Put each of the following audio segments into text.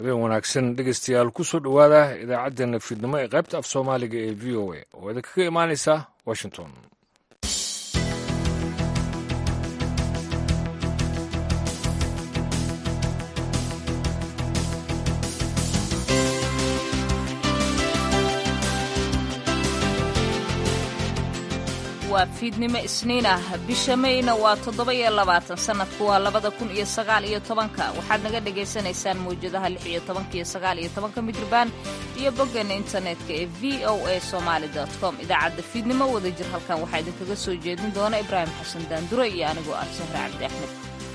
habeen wanaagsan dhegeystayaal ku soo dhowaada idaacaddeenna fiidnimo ee qaybta af soomaaliga ee v o a oo idinkaga imaanaysa washington waa fiidnimo isniin ah bisha mayna waa toddoba iyo labaatan sannadku waa labada kun iyo sagaal iyo tobanka waxaad naga dhagaysanaysaan mawjadaha lix iyo tobanka iyo sagaal iyo tobanka midrabaan iyo boggeena internetka ee v o a somaali com idaacadda fiidnimo wada jir halkan waxaa idinkaga soo jeedin doona ibraahim xasan daandure iyo anigoo ah sahre cabdi axmed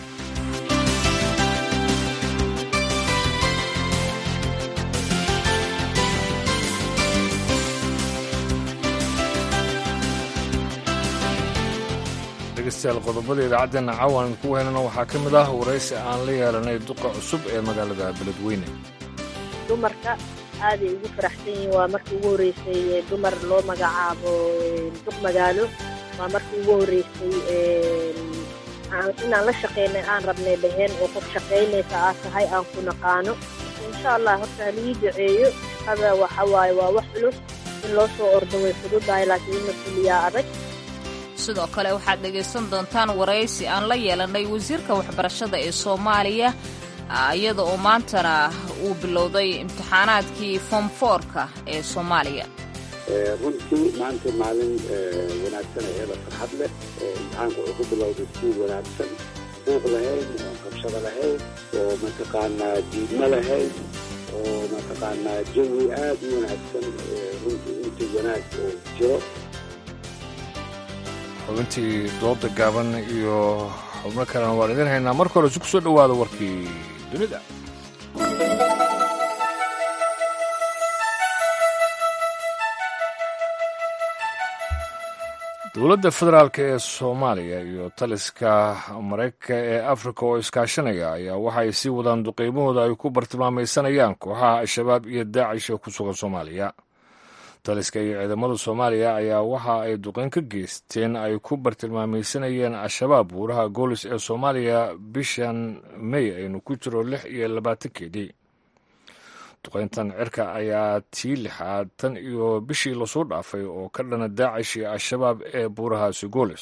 dhegeystayaal qodobada idaacaddeena caawan idinku heynana waxaa ka mid ah waraysi aan la yeelanay duqa cusub ee magaalada beledweyne dumarka aaday ugu faraxsan yihiin waa markii ugu horreysay dumar loo magacaabo duq magaalo waa markii ugu horreysay inaan la shaqaynay aan rabnay dhaheen oo qof shaqaynaysa aad tahay aan ku naqaano insha allah horta halii duceeyo shaqada waxa waaye waa wax culus in loo soo ordo way fududahay laakiin in la fuliyaa adag sidoo kale waxaad dhegaysan doontaan waraysi aan la yeelanay wasiirka waxbarashada ee soomaaliya iyada oo maantana uu bilowday imtixaanaadkii foomfoorka ee soomaaliya runtii maanta maalin wanaagsan eeda farxad leh imtixaanku wuxuu ku bilowday si wanaagsan buuq lahayn oo qabshado lahayn oo mataqaanaa diidmo lahayn oo mataqaanaa jawi aad u wanaagsan runtii intii wanaag oo jiro xubintii dooda gaaban iyo xubno kalena waan idin haynaa marka hore si ku soo dhowaada warkii dunida dowladda federaalk ee soomaaliya iyo taliska maraykanka ee afrika oo iskaashanaya ayaa waxay sii wadaan duqeymahooda ay ku bartilmaamaysanayaan kooxaha al-shabaab iyo daacish ee ku sugan soomaaliya taliska iyo ciidamada soomaaliya ayaa waxa ay duqeyn ka geysteen ay ku bartilmaamaysanayeen al-shabaab buuraha goolis ee soomaaliya bishan mey aynu ku jiro lix iyo labaatankeedii duqeyntan cirka ayaa tii lixaad tan iyo bishii lasoo dhaafay oo ka dhana daacish iyo al-shabaab ee buurahaasi goolis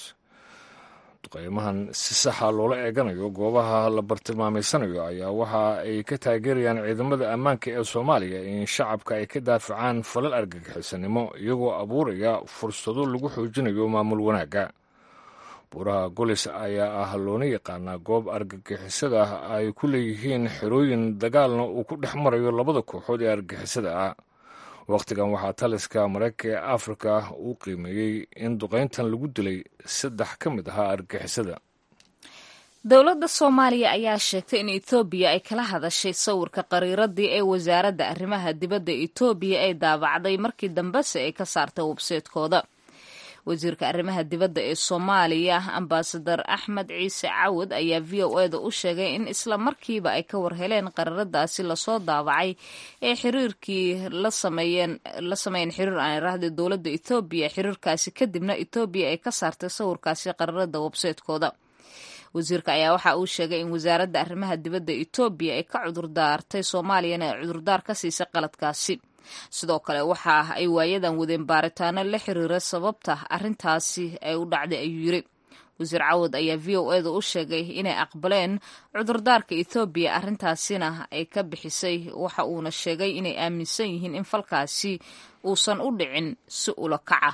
duqeymahan si saxa loola eeganayo goobaha la bartilmaamaysanayo ayaa waxa ay ka taageerayaan ciidamada ammaanka ee soomaaliya in shacabka ay ka daafacaan falal argagixisanimo iyagoo abuuraya fursado lagu xoojinayo maamul wanaagga buuraha golis ayaa ah loona yaqaanaa goob argagixisada ay ku leeyihiin xerooyin dagaalna uu ku dhex marayo labada kooxood ee argagixisada ah wakhtigan waxaa taliska maraykanka ee afrika uu qiimeeyey in duqayntan lagu dilay saddex ka mid ahaa argagixisada dowladda soomaaliya ayaa sheegtay in etoobiya ay kala hadashay sawirka qariiradii ee wasaaradda arrimaha dibadda etoobiya ay daabacday markii dambese ay ka saartay webseedkooda wasiirka arrimaha dibadda ee soomaaliya ambasadar axmed ciise cawad ayaa v o eda u sheegay in isla markiiba ay ka warheleen qaraaradaasi lasoo daabacay ee xiriirkii la sameeyeen la sameeyeen xiriir aan iraahday dowladda etoobiya xiriirkaasi kadibna etoobiya ay ka saartay sawirkaasi qaraarada websaytekooda wasiirka ayaa waxa uu sheegay in wasaaradda arrimaha dibadda etoobiya ay ka cudurdaartay soomaaliyana ay cudurdaar ka siisay qaladkaasi sidoo kale waxa ay waayadan wadeen baaritaano la xiriira sababta arrintaasi ay u dhacday ayuu yiri wasiir cawad ayaa v o eda u sheegay inay aqbaleen cudurdaarka ethoobiya arrintaasina ay ka bixisay waxa uuna sheegay inay aaminsan yihiin in falkaasi uusan u dhicin si ula kaca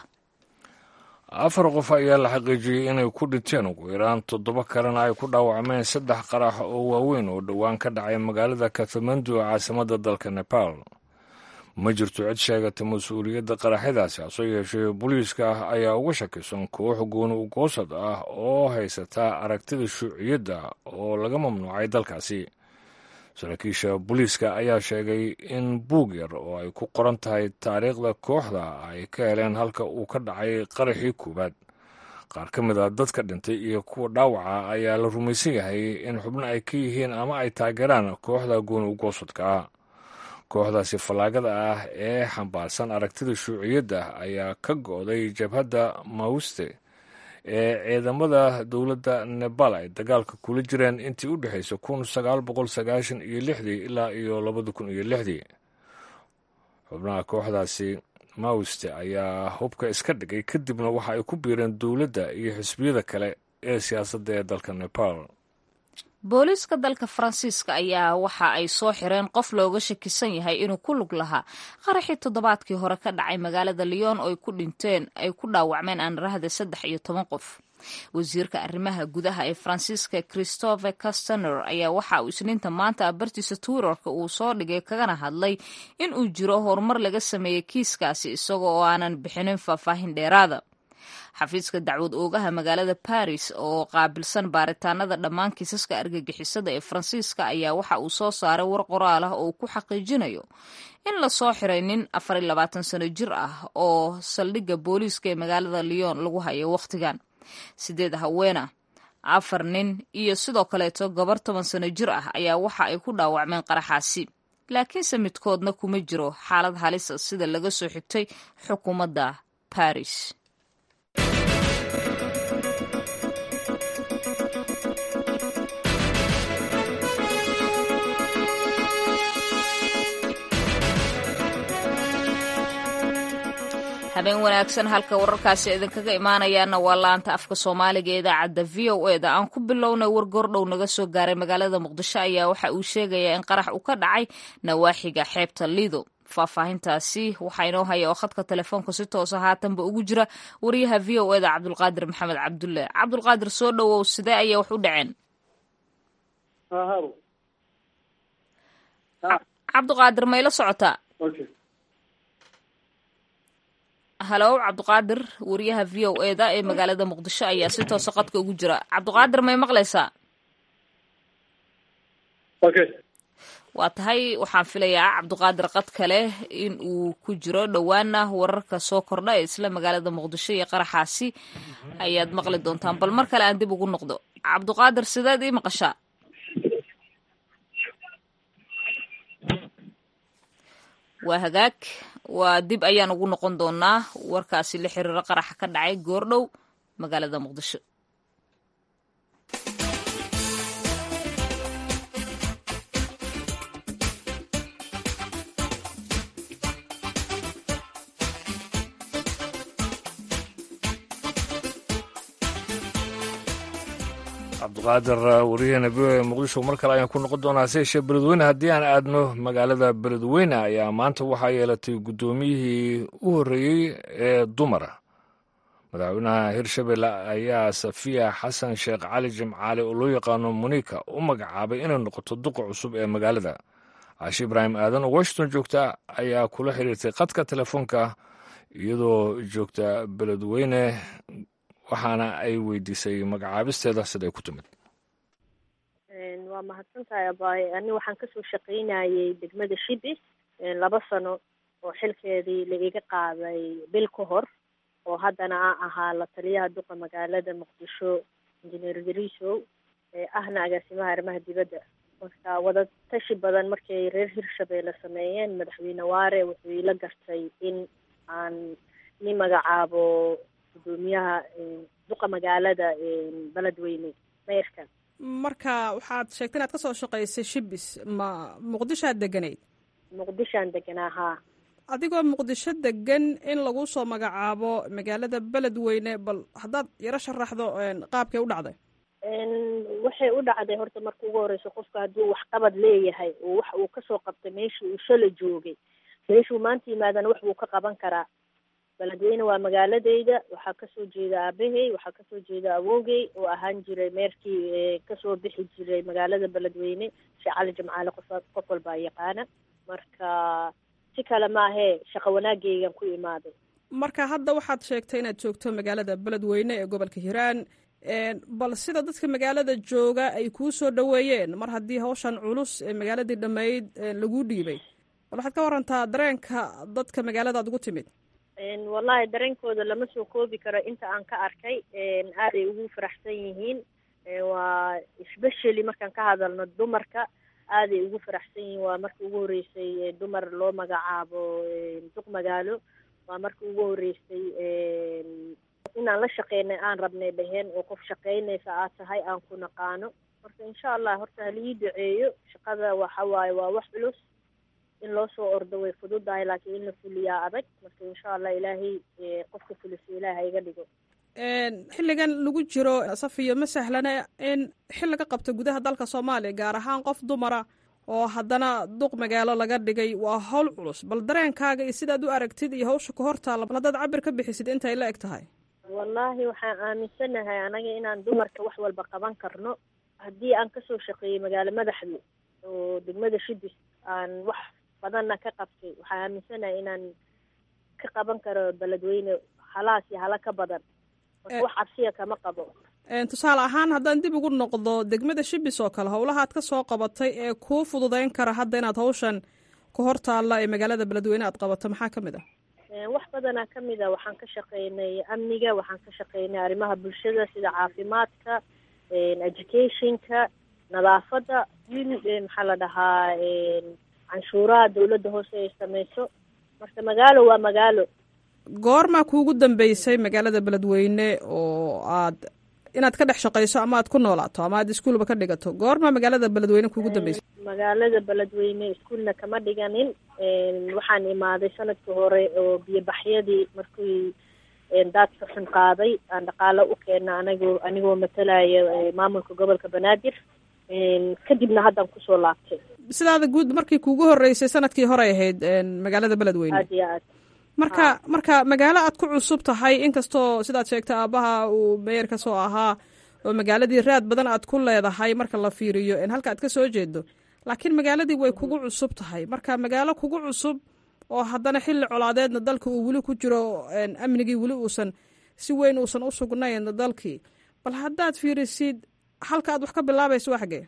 afar qof ayaa la xaqiijiyey inay ku dhinteen ugu yaraan toddoba kalena ay ku dhaawacmeen saddex qarax oo waaweyn oo dhowaan ka dhacay magaalada katmandu ee caasimadda dalka nepal ma jirto cid sheegata mas-uuliyadda qaraxyadaasi hase yeeshee booliiska ah ayaa uga shakisan koox gooni ugoosad ah oo haysata aragtida shuuciyadda oo laga mamnuucay dalkaasi saraakiisha booliiska ayaa sheegay in buug yar oo ay ku qoran tahay taariikhda kooxda ay ka heleen halka uu ka dhacay qaraxii koowaad qaar ka mid a dadka dhintay iyo kuwa dhaawaca ayaa la rumaysan yahay in xubno ay ka yihiin ama ay taageeraan kooxda gooni ugoosadka ah kooxdaasi fallaagada ah ee xambaarsan aragtida shuuciyadda ayaa ka go'day jabhadda mauste ee ciidamada dowladda nebal ay dagaalka kula jireen intii u dhexaysay kun sagaal boqol sagaashan iyo lixdii ilaa iyo labada kun iyo lixdii xubnaha kooxdaasi mawste ayaa hubka iska dhigay kadibna waxa ay ku biireen dowladda iyo xisbiyada kale ee siyaasadda ee dalka nepal booliiska dalka faransiiska ayaa waxa ay soo xireen qof looga shakisan yahay inuu ku lug lahaa qaraxii toddobaadkii hore ka dhacay magaalada lyon oo ay ku dhinteen ay ku dhaawacmeen aanrahda saddex iyo toban qof wasiirka arrimaha gudaha ee faransiiska christophe castaner ayaa waxa uu isniinta maanta abartiisa twitterka uu soo dhigay kagana hadlay in uu jiro horumar laga sameeyey kiiskaasi isaga oo aanan bixinin faahfaahin dheeraada xafiiska dacwad oogaha magaalada baris oo qaabilsan baaritaanada dhammaan kiisaska argagixisada ee faransiiska ayaa waxa uu soo saaray war qoraal ah oo uu ku xaqiijinayo in lasoo xiray nin afar iyo labaatan sano jir ah oo saldhigga booliiska ee magaalada lyon lagu hayo wakhtigan sideed haweena afar nin iyo sidoo kaleeto gabar toban sano jir ah ayaa waxa ay ku dhaawacmeen qaraxaasi laakiinse midkoodna kuma jiro xaalad halisa sida laga soo xigtay xukuumadda baris habeen wanaagsan halka wararkaasi idinkaga imaanayaana waa laanta afka soomaaliga ee idaacadda v o e da aan ku bilownay war goordhow naga soo gaaray magaalada muqdisho ayaa waxa uu sheegayaa in qarax uu ka dhacay nawaaxiga xeebta lido faahfaahintaasi waxaa inoo haya oo khadka telefoonka si toosa haatanba ugu jira wariyaha v o e da cabdulqaadir maxamed cabdulle cabdulqaadir soo dhowow sidee ayay wax u dhaceen cabdiqaadir mayla socotaa halow cabdiqaadir wariyaha v o e da ee magaalada muqdisho ayaa si toosa qadka ugu jira cabdiqaadir may maqlaysaa waa tahay waxaan filayaa cabdiqaadir qad kale in uu ku jiro dhowaana wararka soo kordha ee isla magaalada muqdisho iyo qaraxaasi ayaad maqli doontaan bal mar kale aan dib ugu noqdo cabdiqaadir sideed ii maqashaa waa hagaag waa dib ayaan ugu noqon doonaa warkaasi la xiriiro qaraxa ka dhacay goordhow magaalada muqdisho cabdiqaadir wariyahena v o e muqdisho mar kale ayaan ku noqon doonaa se yeeshee beledweyne haddii aan aadno magaalada beledweyne ayaa maanta waxaa yeelatay guddoomiyihii u horreeyey ee dumara madaxweynaha hirshabelle ayaa safiya xasan sheekh cali jimcaale oo loo yaqaano munika u magacaabay inay noqoto duqa cusub ee magaalada caashi ibraahim aadan oo washington joogta ayaa kula xiriirtay khadka telefoonka iyadoo joogta beledweyne waxaana ay weydiisay magacaabisteeda siday ku timid waa mahadsantahay abaaye ani waxaan kasoo shaqaynayay degmada shibis laba sano oo xilkeedii la iga qaaday bil ka hor oo haddana a ahaa la taliyaha duqa magaalada muqdisho injineer dariisow ahna agaasimaha arrimaha dibadda marka wadatashi badan markay reer hirshabeelle sameeyeen madaxweyne waare wuxuu ila gartay in aan ni magacaabo gudoomiyaha duqa magaalada beledweyne meyrka marka waxaad sheegtay inaad ka soo shaqaysay shibis ma muqdishoaad deganayd muqdishoaan deganaa haa adigoo muqdisho degan in lagu soo magacaabo magaalada beledweyne bal haddaad yaro sharaxdo qaabkay u dhacday waxay u dhacday horta marka ugu horeysa qofka hadduu waxqabad leeyahay oo wax uu kasoo qabtay meeshii uu shala joogay meeshuu maanta yimaadana wax buu ka qaban karaa beledweyne waa magaaladeyda waxaa kasoo jeeda aabahey waxaa kasoo jeeda awowgey oo ahaan jiray meerkii kasoo bixi jiray magaalada beledweyne sheekh cali jimcaale qof qof walbaa yaqaana marka si kale maahee shaqo wanaageygan ku imaaday marka hadda waxaad sheegtay inaad joogto magaalada beledweyne ee gobolka hiiraan bal sida dadka magaalada jooga ay kuu soo dhoweeyeen mar haddii hawshan culus ee magaaladii dhammayd laguu dhiibay bal waxaad ka warantaa dareenka dadka magaaladaad ugu timid wallahi dareenkooda lama soo koobi karo inta aan ka arkay aaday ugu faraxsan yihiin waa especially markaan ka hadalno dumarka aaday ugu faraxsan yihiin waa markii ugu horeysay dumar loo magacaabo duq magaalo waa markii ugu horeysay inaan la shaqeynay aan rabnay dhaheen oo qof shaqeynaysa aad tahay aan ku naqaano marka insha allah horta halii duceeyo shaqada waxa waaye waa wax culus in loo soo ordo way fududahay laakiin in la fuliyaa adag marka insha allah ilaahay qofka fulisa ilaah ha iga dhigo xilligan lagu jiro safiyo ma sahlana in xil laga qabto gudaha dalka soomaaliya gaar ahaan qof dumara oo haddana duq magaalo laga dhigay waa howl culus bal dareenkaaga iyo sidaad u aragtid iyo hawsha ka hortaalla bal haddaad cabir ka bixisid intay la eg tahay wallaahi waxaan aaminsanahay anaga inaan dumarka wax walba qaban karno haddii aan kasoo shaqeeyey magaalo madaxda oo degmada shibis aan wax badanna ka qabtay waxaan aaminsanahay inaan ka qaban karo beledweyne halaas iyo hala ka badan marka wax cabsiya kama qabo tusaale ahaan haddaan dib ugu noqdo degmada shibis oo kale howlahaad ka soo qabatay ee kuu fududeyn kara hadda inaad hawshan ka hor taalla ee magaalada beledweyne aad qabato maxaa ka mid ah wax badanaa ka mid a waxaan ka shaqeynay amniga waxaan ka shaqeynay arrimaha bulshada sida caafimaadka educationka nadaafadda maxaa la dhahaa canshuuraha dawladda hoose ay samayso marka magaalo waa magaalo goormaa kuugu dambeysay magaalada beledweyne oo aad inaad ka dhex shaqayso ama aad ku noolaato ama aad iskuolba ka dhigato goormaa magaalada beledweyne kuugu dambeysay magaalada beledweyne iskuolna kama dhiganin waxaan imaaday sanadkii hore oo biyobaxyadii markii daadka xun qaaday aan dhaqaalo u keena anigoo anigoo matalaya maamulka gobolka banaadir kadibna haddaan kusoo laabtay sidaada guud markii kuugu horeysay sanadkii horey ahayd magaalada beledweyne aad iyo aad marka marka magaalo aad ku cusub tahay inkastoo sidaad sheegtay aabaha uu meyer ka soo ahaa oo magaaladii raad badan aad ku leedahay marka la fiiriyo halka aad ka soo jeedo laakiin magaaladii way kugu cusub tahay marka magaalo kugu cusub oo haddana xilli colaadeedna dalka uu weli ku jiro amnigii weli uusan si weyn uusan u sugnayn dalkii bal haddaad fiirisid halka aad wax ka bilaabayso waa xagee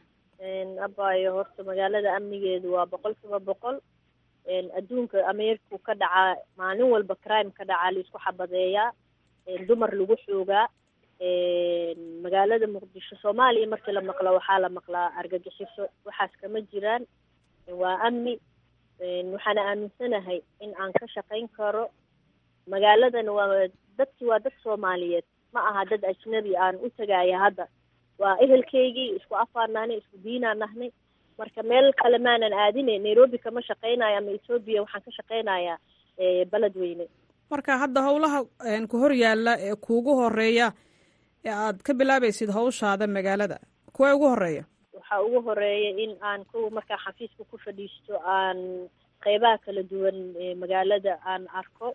abayo horta magaalada amnigeedu waa boqol kiiba boqol adduunka ameerku ka dhacaa maalin walba crime ka dhacaa laisku xabadeeyaa dumar lagu xoogaa magaalada muqdisho soomaaliya markii la maqlo waxaa la maqlaa argagixiso waxaas kama jiraan waa amni waxaana aaminsanahay in aan ka shaqayn karo magaaladan waa dadki waa dad soomaaliyeed ma aha dad ajnabi aan u tagaaya hadda waa ehelkeygii isku afaan nahnay isku diinaan nahnay marka meel kale maanan aadine nairobi kama shaqaynayo ama ethoobiya waxaan ka shaqaynayaa beledweyne marka hadda howlaha ku hor yaalla ee kuugu horeeya ee aad ka bilaabaysid hawshaada magaalada kuwa ugu horeeya waxaa ugu horeeya in aan kuwa markaa xafiiska ku fadhiisto aan qeybaha kala duwan magaalada aan arko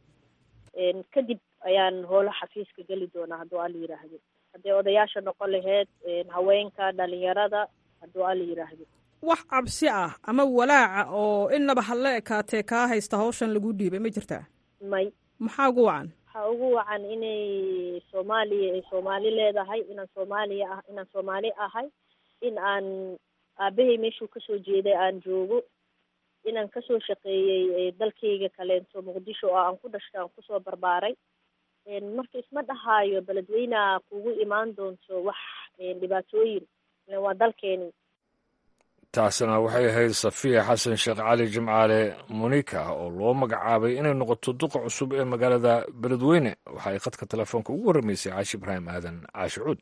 kadib ayaan howlo xafiiska geli doonaa hadduu ala yiraahdo hadday odayaasha noqon laheyd haweenka dhalinyarada hadduu ala yiraahdo wax cabsi ah ama walaaca oo inaba hadla ekaatee kaa haysta hawshan lagu dhiibay ma jirtaa may maxaa ugu wacan waxaa ugu wacan inay soomaaliya ay soomaali leedahay inaan soomaaliya ah inaan soomaali ahay in aan aabahay meeshuu kasoo jeeday aan joogo inaan kasoo shaqeeyey dalkayga kaleento muqdisho oo aan ku dhashtay aan kusoo barbaaray marka isma dhahaayo beledweyneha kugu imaan doonto wax dhibaatooyin waa dalkeeni taasina waxay ahayd safiya xasan sheekh cali jimcaale munika oo loo magacaabay inay noqoto duqa cusub ee magaalada beledweyne waxa ay khadka telefoonka ugu warramaysay caashi ibraahim aadan caashi cuud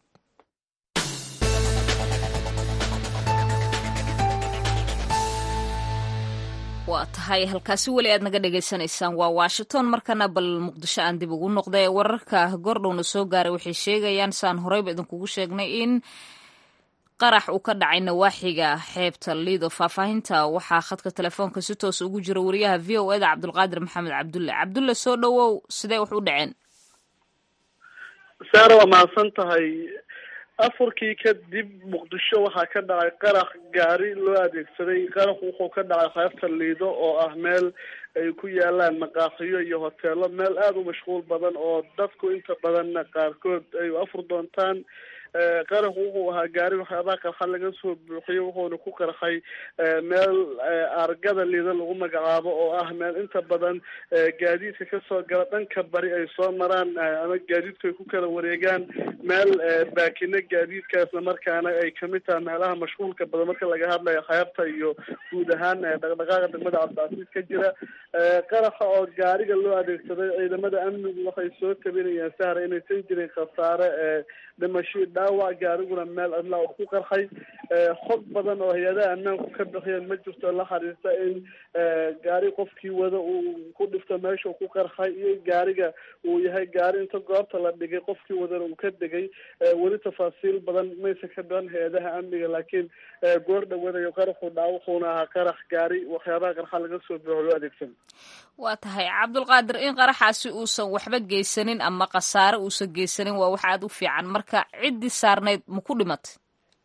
waa tahay halkaasi weli aad naga dhagaysanaysaan waa washington markana bal muqdisho aan dib ugu noqday wararka goordhowna soo gaaray waxay sheegayaan saan horeyba idinkugu sheegnay in qarax uu ka dhacay nawaaxiga xeebta liido faahfaahinta waxaa khadka telefoonka si toos ugu jira wariyaha v o eda cabdulqaadir maxamed cabdulle cabdulle soo dhowow sidee wax u dhaceen saara waa mahadsan tahay afarkii kadib muqdisho waxaa ka dhacay qarax gaari loo adeegsaday qarax wuxuu ka dhacay xeebta liido oo ah meel ay ku yaalaan maqaaxiyo iyo hoteelo meel aada u mashquul badan oo dadku inta badanna qaarkood ay afur doontaan qaraxu wuxuu ahaa gaari waxyaabaha qarxa laga soo buuxiyey wuxuuna ku qarxay meel argada liida lagu magacaabo oo ah meel inta badan gaadiidka kasoo gala dhanka bari ay soo maraan ama gaadiidku ay ku kala wareegaan meel baakina gaadiidka isla markaana ay kamid tahay meelaha mashquulka badan marka laga hadlayo xeebta iyo guud ahaan dhaqdhaqaaqa degmada cabdicasiis ka jira qaraxa oo gaariga loo adeegsaday ciidamada amnigu waxay soo tabinayaan sahra inaysan jirin khasaare dhimashii dhaawac gaariguna meel cidla oo ku qarxay xog badan oo hay-adaha ammaanku ka bixiyeen ma jirto la xiriirta in gaari qofkii wada uu ku dhifto meesha uu ku qarxay iyo gaariga uu yahay gaari inta goobta la dhigay qofkii wadana uu ka degay weli tafaasiil badan maysa ka bixin hay-adaha amniga laakiin goor dhawadayo qaraxu dhaa wuxuuna ahaa qarax gaari waxyaabaha qarxa laga soo buuxo loo adeegsan waa tahay cabdulqaadir in qaraxaasi uusan waxba geysanin ama khasaare uusan geysanin waa wax aada u fiican marka ciddii saarnayd ma ku dhimatay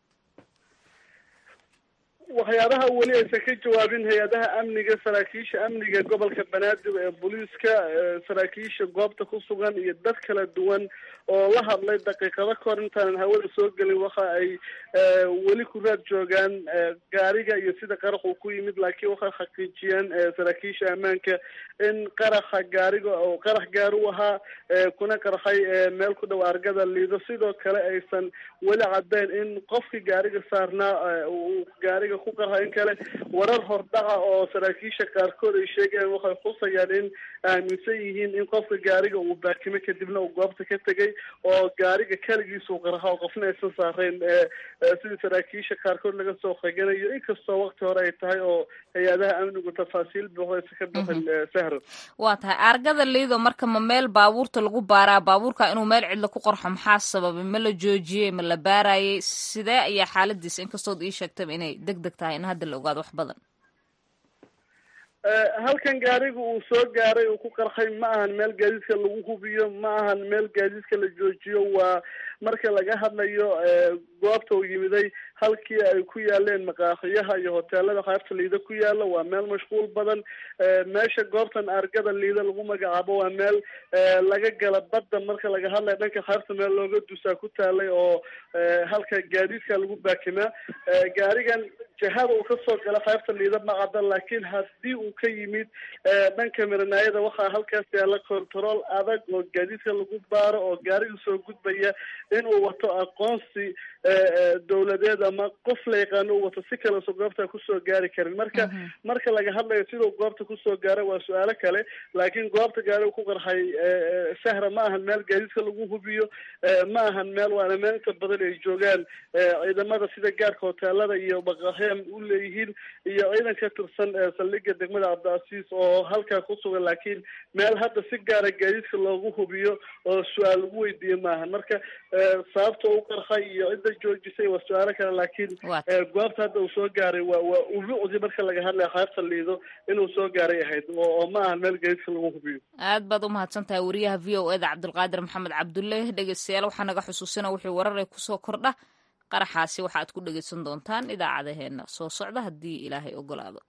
waxyaabaha weli aysan ka jawaabin hay-adaha amniga saraakiisha amniga gobolka banaadir ee booliiska saraakiisha goobta ku sugan iyo dad kala duwan oo la hadlay daqiiqado kahor intaanan hawada soo gelin waxa ay weli ku raad joogaan gaariga iyo sida qarax uu ku yimid laakiin waxay xaqiijiyeen saraakiisha ammaanka in qaraxa gaariga oo qarax gaari u ahaa kuna qarxay meel ku dhow argada liido sidoo kale aysan weli caddeyn in qofkii gaariga saarnaa uu gaariga ku qarxa in kale warar hordhaca oo saraakiisha qaarkood ay sheegayaan waxay xusayaan in aaminsan yihiin in qofka gaariga uu baakime kadibna uu goobta ka tegay oo gaariga keligiisa uu qarxa oo qofna aysan saarayn sidii saraakiisha qaarkood laga soo qeganayo inkastoo waqti hore ay tahay oo hay-adaha amnigu tafaasiil buuxdaysa ka bixin sahro waa tahay argada liido marka ma meel baabuurta lagu baaraa baabuurka inuu meel cidla ku qorxo maxaa sababay ma la joojiyey ma la baarayay sidee ayaa xaaladiisa inkastood ii sheegtaba inay deg deg tahay in hadda la ogaado wax badan halkan gaariga uu soo gaaray uu ku qarxay ma ahan meel gaadiidka lagu hubiyo ma ahan meel gaadiidka la joojiyo waa marka laga hadlayo goobta uu yimiday halkii ay ku yaaleen maqaaxiyaha iyo hoteelada qaybta liida ku yaala waa meel mashquul badan meesha goobtan argada liida lagu magacaabo waa meel laga gala badda marka laga hadlayo dhanka qaybta meel looga dusaa ku taalay oo halka gaadiidka lagu baakimaa gaarigan jihada uu kasoo gala qaybta liida ma cadda laakiin haddii uu ka yimid dhanka miranaayada waxaa halkaas yaala control adag oo gaadiidka lagu baaro oo gaariga soo gudbaya inuu wato aqoonsi dawladeed ama qof la yaqaano uu wato si kaleso goobta kusoo gaari karin marka marka laga hadlayo siduu goobta kusoo gaara waa su-aalo kale laakiin goobta gaariga ku qarxay sahra ma ahan meel gaadiidka lagu hubiyo ma ahan meel waana meel inta badan ay joogaan ciidamada sida gaarka hoteelada iyo baqaxyam u leeyihiin iyo ciidan ka tirsan saldhiga degmada cabdicasiis oo halkaa ku sugan laakiin meel hadda si gaara gaadiidka loogu hubiyo oo su-aal lagu weydiiye maahan marka sababta u qarxay iyo cidda joojisay waa su-aalo kale laakiin goobta hadda uu soo gaaray waa waa ulucdi marka laga hadlaya qaybta liido inuu soo gaaray ahayd oo ma ahan meel gaadiidka lagu hubiyo aad baad umahadsan tahay wariyaha v o eda cabdulqaadir maxamed cabdulle dhegeystayaal waxaa naga xusuusina wixii warar ee kusoo kordha qaraxaasi waxa aad ku dhegeysan doontaan idaacadaheena soo socda haddii ilaahay ogolaado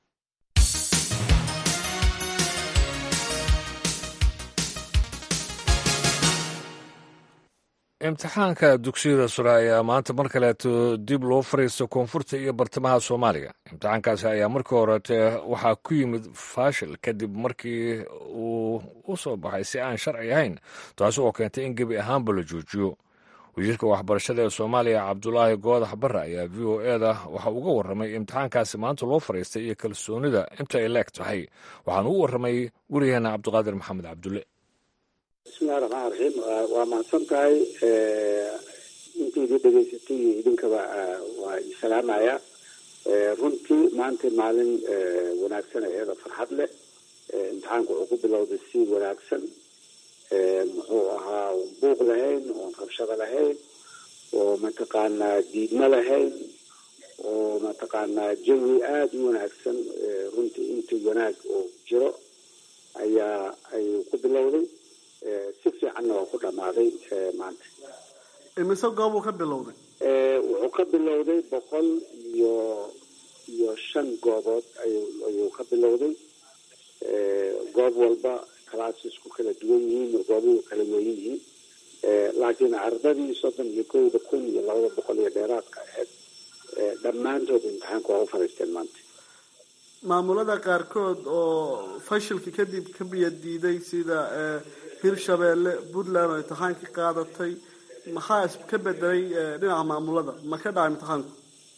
imtixaanka dugsiyada sure ayaa maanta mar kaleeto dib loo fariisto koonfurta iyo bartamaha soomaaliya imtixaankaasi ayaa markii horete waxaa ku yimid faashil kadib markii uu u soo baxay si aan sharci ahayn taasi oo keentay in gebi ahaanba la joojiyo wasiirka waxbarashada ee soomaaliya cabdulaahi goodax barre ayaa v o eda waxa uga warramay imtixaankaasi maanta loo fariistay iyo kalsoonida inta ay leeg tahay waxaan u warramay weriyaheena cabdiqaadir maxamed cabdulle bismillahi raxmaan raxiim waa mahadsan tahay intaydii dhegaysatay iyo idinkaba waa isalaamaya runtii maanta maalin wanaagsan eeda farxad leh imtixaanku wuxuu ku bilowday si wanaagsan muxuu ahaa buuq lahayn oon rabshado lahayn oo mataqaanaa diidmo lahayn oo mataqaanaa jawi aada u wanaagsan runtii intii wanaag oo jiro ayaa ayuu ku bilowday si fiicanna waa ku dhamaaday maanta imise goobuu ka bilowday wuxuu ka bilowday boqol iyo iyo shan goobood ayuu ka bilowday goob walba classes ku kala duwan yihiin goobuhu kala weyn yihiin laakiin ardadii soddon iyo kowda kun iyo labada boqol iyo dheeraadka ahayd dhammaantood imtixaanka waa u fariisteen maanta maamulada qaarkood oo fashilka kadib ka biya diiday sida hirshabeelle puntland oo imtixaankii qaadatay maxaa ka bedelay dhinaca maamulada ma ka dhacay imtixaanku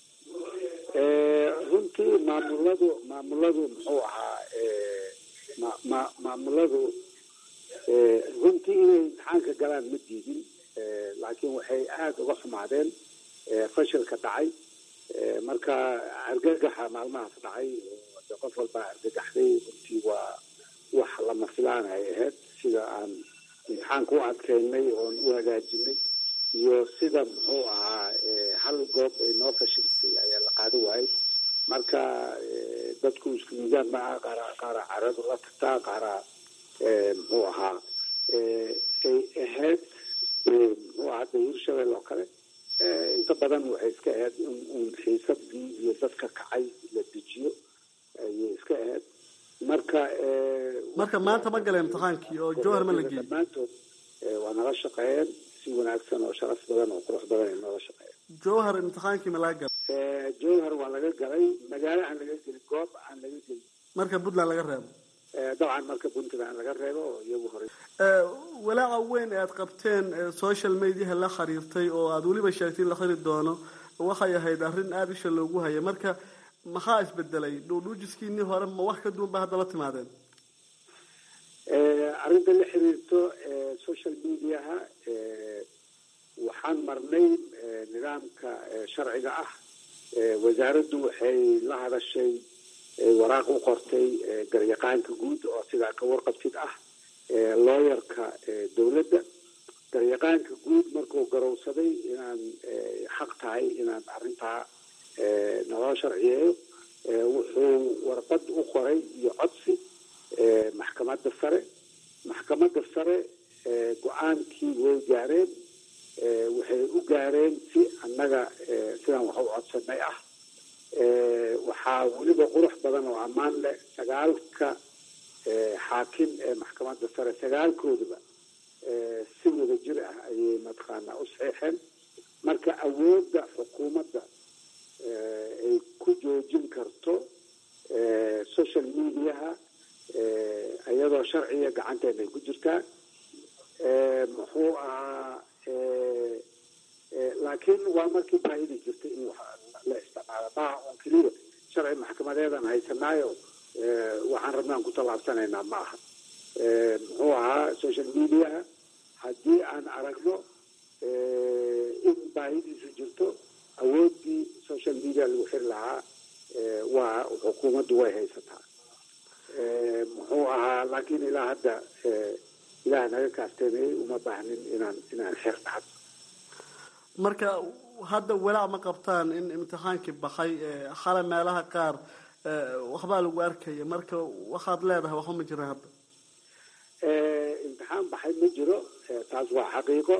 runtii maamuladu maamuladu muxuu ahaa ma maamuladu runtii inay imtixaanka galaan ma diidin laakiin waxay aada uga xumaadeen fashilka dhacay marka argagaxa maalmahaas dhacay de qof walbaa argagaxday runtii waa wax lama filaan ay ahayd sida aan imtixaanka u adkeynay oon u hagaajinay iyo sida muxuu ahaa hal goob ay noo fashilsay ayaa la qaada waayay marka dadku isku miisaan maaha qaara qaara caradu la tagtaa qaara muxuu ahaa ay ahayd muxuu ahaa hadda hirshabelle oo kale inta badan waxay iska ahayd in uun xiisadii iyo dadka kacay la dejiyo ayay iska ahayd marka marka maanta ma gala imtixaankii oo jowhar ma la geeyey dhammaantood waa nala shaqeeyeen si wanaagsan oo sharaf badan oo qurux badan ay noola shaqeeyeen jowhar imtixaankii ma laga galay jowhar waa laga galay magaalo aan laga gelin goob aan laga gelin marka puntland laga reebo dabcan marka puntland laga reebo oo iyagu horey walaaca weyn ee aad qabteen social mediaha la xiriirtay oo aada weliba sheegtay in la xiri doono waxay ahayd arrin aada isha loogu hayay marka maxaa isbedelay dhuudhuujiskiinii hore ma wax ka duwan ba hadda la timaadeen arrinta la xiriirto social mediaha waxaan marnay nidaamka sharciga ah wasaaraddu waxay la hadashay waraaq u qortay garyaqaanka guud oo sidaa ka warqabtid ah looyarka dowladda garyaqaanka guud markuu garowsaday inaan xaq tahay inaan arrintaa naloo sharciyeeyo wuxuu warqad u qoray iyo codsi maxkamadda sare maxkamadda sare go-aankii way gaareen waxay u gaareen si annaga sidaan wax u codsanay ah waxaa weliba qurux badan oo ammaan leh sagaalka xaakim ee maxkamadda sare sagaalkoodaba si wada jir ah ayay mataqaanaa u saxiixeen marka awoodda xukuumadda ay ku joojin karto social mediaha iyadoo sharciga gacanteena ay ku jirtaa muxuu ahaa laakiin waa markii baahidi jirtay in la isticmaalo maaha un keliya sharci maxkamadeedan haysanaayo waxaan rabnaan ku tallaabsanaynaa ma aha muxuu ahaa social mediaha haddii aan aragno in baahidiisu jirto awooddii social media lagu xiri lahaa waa xukuumaddu way haysataa muxuu ahaa laakiin ilaa hadda ilaah naga kaasteenayay uma baahnin inaan inaan xeer dhacdo marka hadda walaac ma qabtaan in imtixaankii baxay xale meelaha qaar waxbaa lagu arkaya marka waxaad leedahay waxba ma jira hadda imtixaan baxay ma jiro taas waa xaqiiqo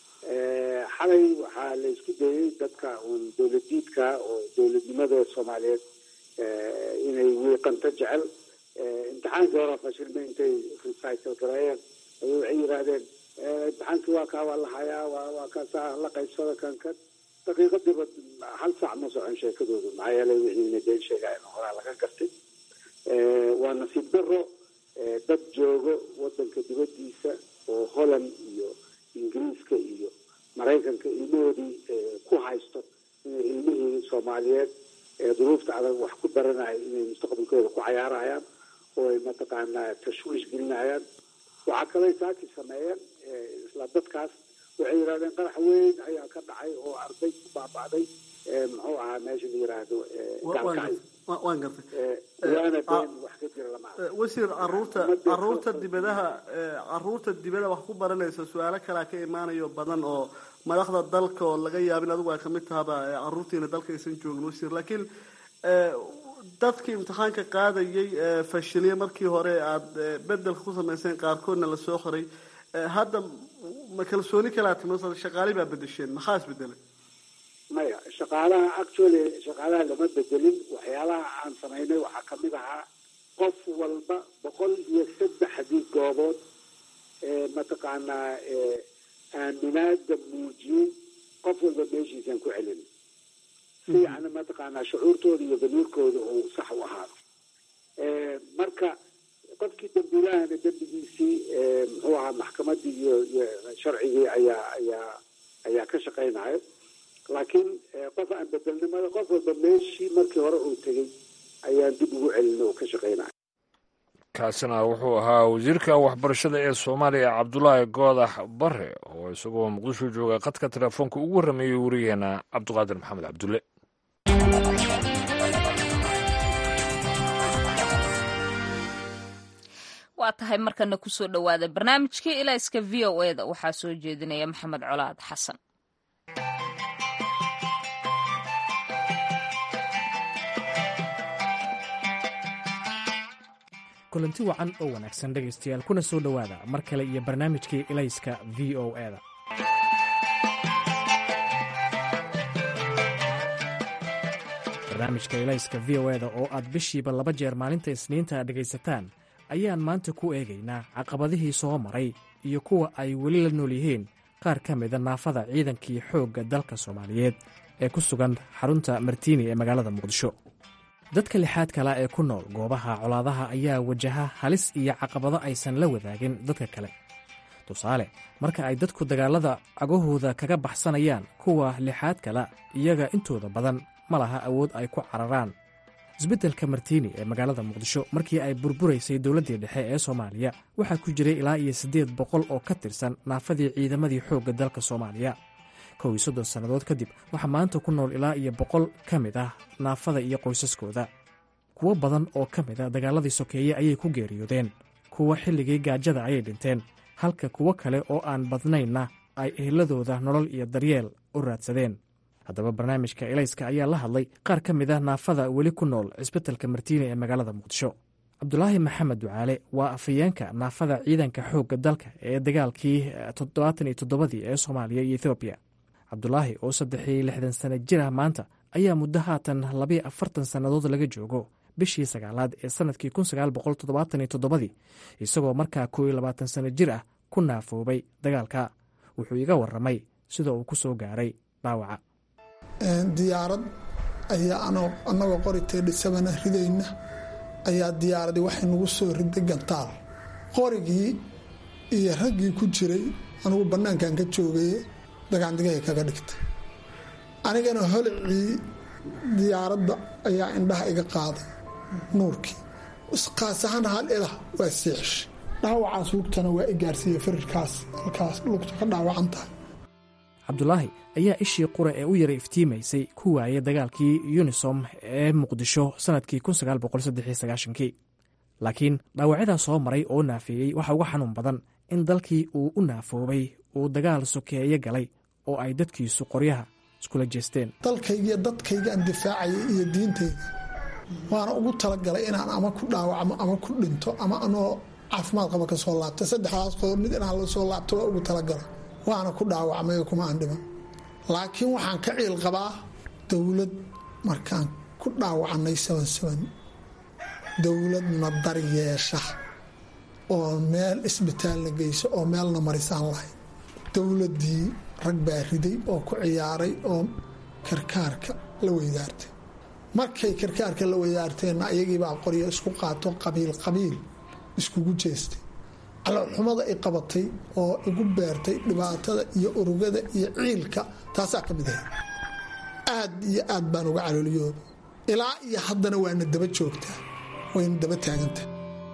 xalay waxaa la isku dayay dadka uun dowladiidka oo dowladnimada soomaaliyeed inay wiiqanto jecel imtixaankii hore fashilma intay recycle gareeyeen ayay waxay yidhaahdeen imtixaankii waa kaa waa la hayaa waa waa kaasaa la qaybsada kan kan daqiiqadiiba hal saac ma socon sheekadoodu maxaa yeelay wixii inay been sheegaayeen horaa laga gartay waa nasiib daro dad joogo wadanka dibadiisa oo holland iyo ingiriiska iyo maraykanka ilmahoodii ku haysto inay ilmihii soomaaliyeed ee duruufta adag wax ku baranaya inay mustaqbalkooda ku cayaarayaan oo ay mataqaanaa tashwiish gelinayaan waxaa kalay saaki sameeyeen isla dadkaas waxay yidhahdeen qarax weyn ayaa ka dhacay oo arday ku baaba'day muxuu ahaa meesha la yiraahdo gaalkacay waan gartay waana been wax ka jira lama arag wasiir caruurta caruurta dibadaha caruurta dibada wax ku baranaysa su-aalo kalea ka imaanayo badan oo madaxda dalka oo laga yaabin adigu ay kamid tahaba caruurtiina dalka aysan joogin wasiir laakiin dadkii imtixaanka qaadayay fashiliye markii hore aada bedelka ku samayseen qaarkoodna lasoo xiray hadda ma kalsooni kalaa timi shaqaali baa bedesheen maxaa isbedelay maya shaqaalaha actually shaqaalaha lama bedelin waxyaalaha aan samaynay waxaa kamid ahaa qof walba boqol iyo saddexdii goobood mataqaanaa aaminaada muujiyey qof walba meeshiisaan ku celin si yani mataqaanaa shucuurtooda iyo damiirkooda uu sax u ahaado marka qofkii dambiilahana dembigiisii muxuu ahaa maxkamadii iyo iyo sharcigii ayaa ayaa ayaa ka shaqaynayo laakiin qof aan bedelnimada qof walba meeshii markii hore uu tegey ayaan dib ugu celina oo ka shaqaynayo kaasina wuxuu ahaa wasiirka waxbarashada ee soomaaliya cabdulaahi goodax bare oo isagoo muqdisho jooga khadka telefoonka ugu warrameeyey wariyaheena cabdiqaadir maxamed cabdulle waa tahay markana kusoo dhowaada barnaamijkii ilayska v o e da waxaa soo jeedinaya maxamed colaad xasan kulanti wacan oo wanaagsan dhegaystayaal kuna soo dhowaada mar kale iyo barnaamijkii ilayska v o e da barnaamijka ilayska v o e da oo aad bishiiba laba jeer maalinta isniinta dhegaysataan ayaan maanta ku eegaynaa caqabadihii soo maray iyo kuwa ay weli la nool yihiin qaar ka mida naafada ciidankii xoogga dalka soomaaliyeed ee ku sugan xarunta martiini ee magaalada muqdisho dadka lixaad kala ee ku nool goobaha colaadaha ayaa wajaha halis iyo caqabado aysan la wadaagin dadka kale tusaale marka ay dadku dagaalada cagahooda kaga baxsanayaan kuwa lixaad kala iyaga intooda badan ma laha awood ay ku cararaan isbeddelka martiini ee magaalada muqdisho markii ay burburaysay dowladdii dhexe ee soomaaliya waxaa ku jiray ilaa iyo siddeed boqol oo ka tirsan naafadii ciidamadii xoogga dalka soomaaliya kow iyo soddon sannadood kadib waxaa maanta ku nool ilaa iyo boqol ka mid ah naafada iyo qoysaskooda kuwo badan oo ka mid a dagaaladii sokeeye ayay ku geeriyoodeen kuwa xilligii gaajada ayay dhinteen halka kuwo kale oo aan badnaynna ay eheladooda nolol iyo daryeel u raadsadeen haddaba barnaamijka elayska ayaa la hadlay qaar ka mid ah naafada weli ku nool cisbitalka martiini ee magaalada muqdisho cabdulaahi maxamed ducaale waa afhayeenka naafada ciidanka xoogga dalka ee dagaalkii toddobaatan iyo toddobadii ee soomaaliya iyo ethoobiya cabdulaahi oo saddex iyo lixdan sano jir ah maanta ayaa muddo haatan labayo afartan sannadood laga joogo bishii sagaalaad ee sannadkii kun sagaal boqol toddobaatan iyo toddobadii isagoo markaa koo iyo labaatan sano jir ah ku naafoobay dagaalka wuxuu iga warramay sida uu ku soo gaaray dhaawaca diyaarad ayaa annagoo qori teedhisabana ridayna ayaa diyaaradii waxay nagu soo riday gantaal qorigii iyo raggii ku jiray anugu bannaankan ka joogaye dagaandigahay kaga dhigtay anigana holicii diyaaradda ayaa indhaha iga qaaday nuurkii qaas ahaan hal ilah waa siixshay dhaawacaas lugtana waa i gaarsiiye farirkaas halkaas lugta ka dhaawacan tahay cabdulaahi ayaa ishii qura ee u yara iftiimaysay ku waayay dagaalkii yunisom ee muqdisho sannadkii kii laakiin dhaawacyadaa soo maray oo naafeeyey waxaa uga xanuun badan in dalkii uu u naafoobay uu dagaal sokeeye galay oo ay dadkiisu qoryaha iskula jeesteen dalkaygiiyo dadkaygaan difaacayay iyo diintayda waana ugu talagalay inaan ama ku dhaawacmo ama ku dhinto ama anoo caafimaad qaba ka soo laabta saddexdaas qodob mid inaan la soo laabto waa ugu talagalay waana ku dhaawacmay kuma aan dhiman laakiin waxaan ka ciil qabaa dowlad markaan ku dhaawacnay sabansaban dowladna daryeesha oo meel isbitaalna geyso oo meelna marisaan lahayd dowladdii rag baa riday oo ku ciyaaray oo karkaarka la weydaartay markay karkaarka la weydaarteenna ayagiibaa qoryo isku qaato qabiil qabiil iskugu jeestay caloolxumada i qabatay oo igu beertay dhibaatada iyo urugada iyo ciilka taasaa ka mid ahayd aad iyo aad baan uga calooliyooba ilaa iyo haddana waana daba joogtaa wayna daba taagantahay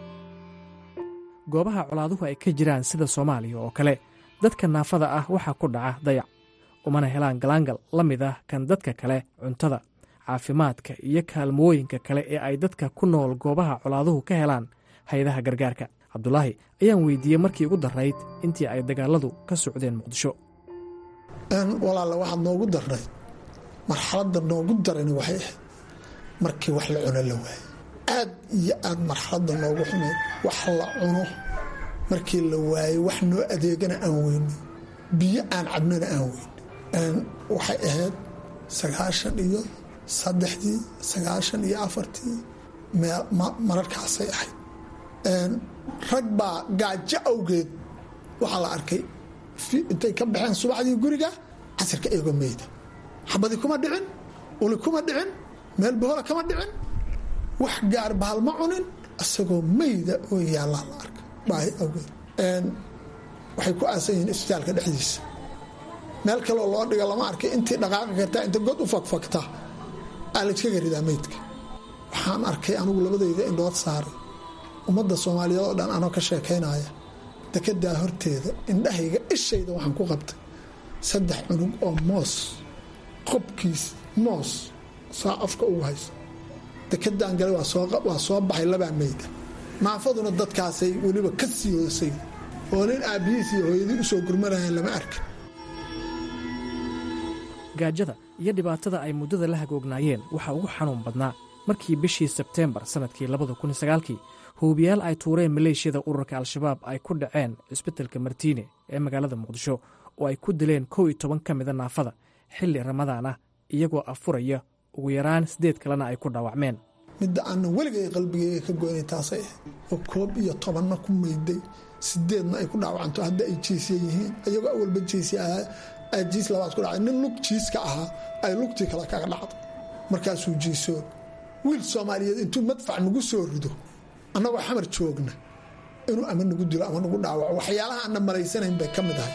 goobaha colaaduhu ay ka jiraan sida soomaaliya oo kale dadka naafada ah waxaa ku dhaca dayac umana helaan galaangal la mid ah kan dadka kale cuntada caafimaadka iyo kaalmooyinka kale ee ay dadka ku nool goobaha colaaduhu ka helaan hay-adaha gargaarka cabdulaahi ayaan weydiiyey markii ugu darayd intii ay dagaaladu ka socdeen muqdisho walaale waxaad noogu darnayd marxaladda noogu darani waxay ahayd markii wax la cuno la waayo aad iyo aad marxaladda noogu xumeyd wax la cuno markii la waayo wax noo adeegana aan weyno biyo aan cabnana aan weyno waxay ahayd sagaashan iyo saddexdii sagaashan iyo afartii mararkaasay ahayd rag baa gaajo awgeed waxaa la arkay intay ka baxeen subaxdii guriga casirka iyagoo meyda xabadi kuma dhicin uli kuma dhicin meel bohola kama dhicin wax gaar bahal ma cunin isagoo meyda oo yaallaa la arka baahi awgeed waxay ku aasan yihiin isbitaalka dhexdiisa meel kaloo loo dhiga lama arkay intii dhaqaaqi kartaa inta god u fakfagta aa layskaga ridaa meydka waxaan arkay anigu labadayda indhood saaray ummadda soomaaliyeed oo dhan anoo ka sheekaynaya dekedaa horteeda indhahayga ishayda waxaan ku qabtay saddex cunug oo moos qobkiis moos saa afka ugu hayso dekedaan galay waa soo baxay labaa meyda naafaduna dadkaasay weliba ka sii hoosay oo nin aabbihiis iyo hooyadii usoo gurmanayaan lama arka gaajada iyo dhibaatada ay muddada la hagoognaayeen waxaa ugu xanuun badnaa markii bishii sebteembar sannadkii labada kun sagaalkii huubiyaal ay tuureen maleeshiyada ururka al-shabaab ay ku dhaceen cisbitalka martiine ee magaalada muqdisho oo ay ku dileen kow iyo toban ka mida naafada xilli ramadaan ah iyagoo afuraya ugu yaraan siddeed kalena ay ku dhaawacmeen midda aanan weligay qalbigeyga ka goynay taasay ahayd oo koob iyo tobanna ku mayday sideedna ay ku dhaawacanto hadda ay jiisya yihiin iyagoo awalba jiisya ahaa jiis labaad ku dhacay nin lug jiiska ahaa ay lugtii kale kaga dhacdo markaasuu jiisoo wiil soomaaliyeed intuu madfac nagu soo rido annagoo xamar joogna inuu ama nagu dilo ama nagu dhaawaco waxyaalaha aanna malaysanayn bay ka mid ahay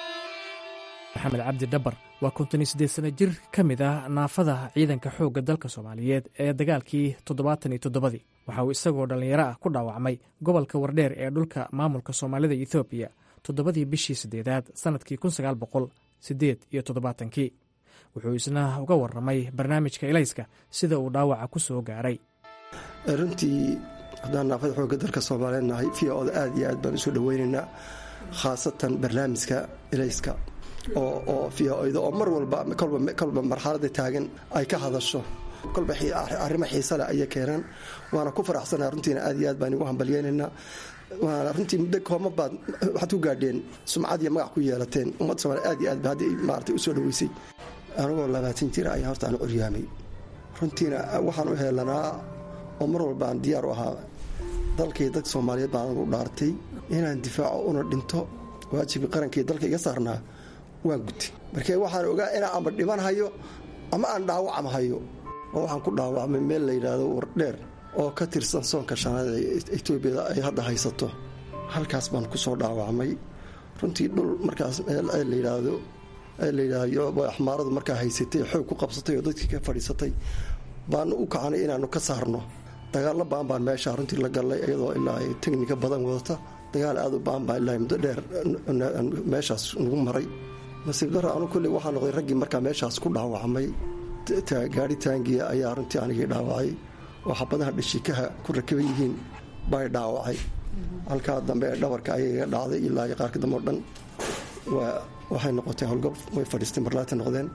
maxamed cabdi dhabar waa konton iyo siddeed sana jir ka mid ah naafada ciidanka xoogga dalka soomaaliyeed ee dagaalkii toddobaatan iyo toddobadii waxa uu isagoo dhallinyaro ah ku dhaawacmay gobolka wardheer ee dhulka maamulka soomaalida ethoobiya toddobadii bishii siddeedaad sannadkii kun sagaal boqol siddeed iyo toddobaatankii wuxuu isna uga warramay barnaamijka elayska sida uu dhaawaca ku soo gaaray runtii haddaan naafada xoogga dalka soomaaliyeed nahay v oda aad iyo aad baan usoo dhoweynaynaa khaasatan barnaamijka elayska oo v-oda oo mar walba kolba marxalada taagan ay ka hadasho kolba arrimo xiisa leh ayay keenaan waana ku faraxsanaa runtiina aad iyo aad baan igu hambalyeynaynaa waana runtii muddo kooma baad waxaad ku gaadheen sumcad iyo magac ku yeelateen ummadda somaaliya aad iyo aad ba hadda maarata u soo dhoweysay anigoo labaatan jira ayaa horta aan curyaamay runtiina waxaan u heelanaa oo mar walba aan diyaar u ahaa dalkii dadka soomaaliyeed baan u dhaartay inaan difaaco una dhinto waajibkii qarankii dalka iga saarnaa waan gutay markee waxaan ogaa inaan amba dhiman hayo ama aan dhaawacam hayo oo waxaan ku dhaawacmay meel la yidhaahdo wardheer oo ka tirsan soonka shanaad ee etoobiyada ay hadda haysato halkaas baan ku soo dhaawacmay runtii dhul markaas la yidhaahdo la yidhaahdo axmaaradu markaa haysatay xoog ku qabsatay oo dadkii ka fadhiisatay baanu u kacanay inaanu ka saarno dagaallo baan baan meesha runtii la gallay iyadoo ilaa ay teknika badan wadata dagaal aad u baan baa ilaa muddo dheer meeshaas nagu maray nasiib dara anu kulley waxaa noqday raggii markaa meeshaas ku dhaawacmay gaari taangiya ayaa runtii anigii dhaawacay oo xabadaha dhashikaha ku rakaban yihiin bay dhaawacay halkaa dambe ee dhabarka ayaga dhacday ilaa qaarka dambe o dhan waxay noqotay howlgab way fadhiistay marlaata noqdeen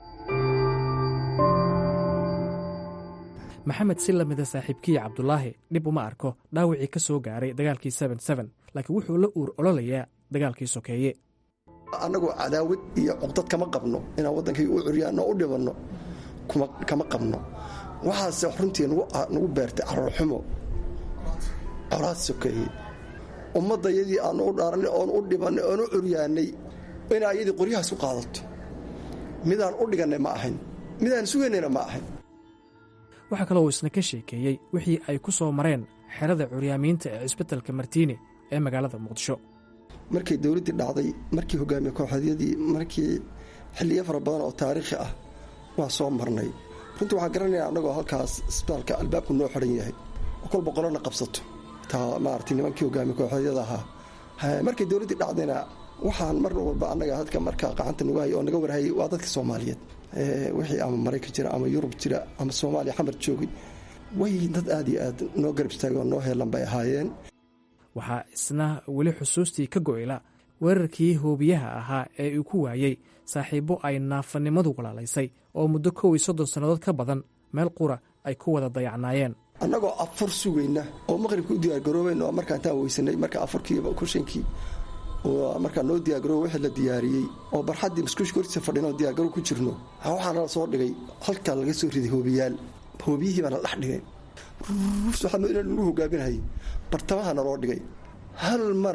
maxamed si lamida saaxiibkiya cabdulaahi dhib uma arko dhaawacii ka soo gaaray dagaalkii laakiin wuxuu la uur ololayaa dagaalkii sokeeye annagoo cadaawad iyo cuqdad kama qabno inaan waddankayga u curyaano u dhibanno kama qabno waxaase runtii nagu beertay caroorxumo colaad sokeeye ummadda yadii aanu u dhaaranay oon u dhibannay oon u curyaanay inaa iyadii qoryahaas u qaadato midaan u dhigannay ma ahayn midaan sugaynayna ma ahayn waxaa kaloo uu isna ka sheekeeyey wixii ay ku soo mareen xerada curyaamiinta ee cisbitalka martiine ee magaalada muqdisho markay dowladdii dhacday markii hogaamiye kooxeedyadii markii xilliyo fara badan oo taariikhi ah waa soo marnay runtii waxaan garanaya annagoo halkaas isbitaalka albaabku noo xidhan yahay oo kolba qolona qabsato taa maarata nimankii hogaamiye kooxeedyada ahaa markay dowladdii dhacdayna waxaan mar walba annaga dadka markaa qacanta nagu hay oo naga warhayay waa dadka soomaaliyeed wixii ama maraykan jira ama yurub jira ama soomaaliya xamar joogay way dad aad iyo aad noo garab istaagay oo noo heelan bay ahaayeen waxaa isna weli xusuustii ka go'yla weerarkii hoobiyaha ahaa ee uu ku waayey saaxiibbo ay naafanimadu walaalaysay oo muddo kow iyo soddon sannadood ka badan meel qura ay ku wada dayacnaayeen annagoo afur sugayna oo maqribka u diyaargaroobayna oo markaa intaan weysanay marka afarkiiba kushankii oo markaa noo diyaargarooba wixii la diyaariyey oo barxaddii maskuushka hortiisa fadhina oo diyaargaroo ku jirno waxaana la soo dhigay halkaa laga soo riday hoobiyaal hoobiyihii baana dhex dhigay waxaa lagu hogaaminayay bartamaha naloo dhigay hal mara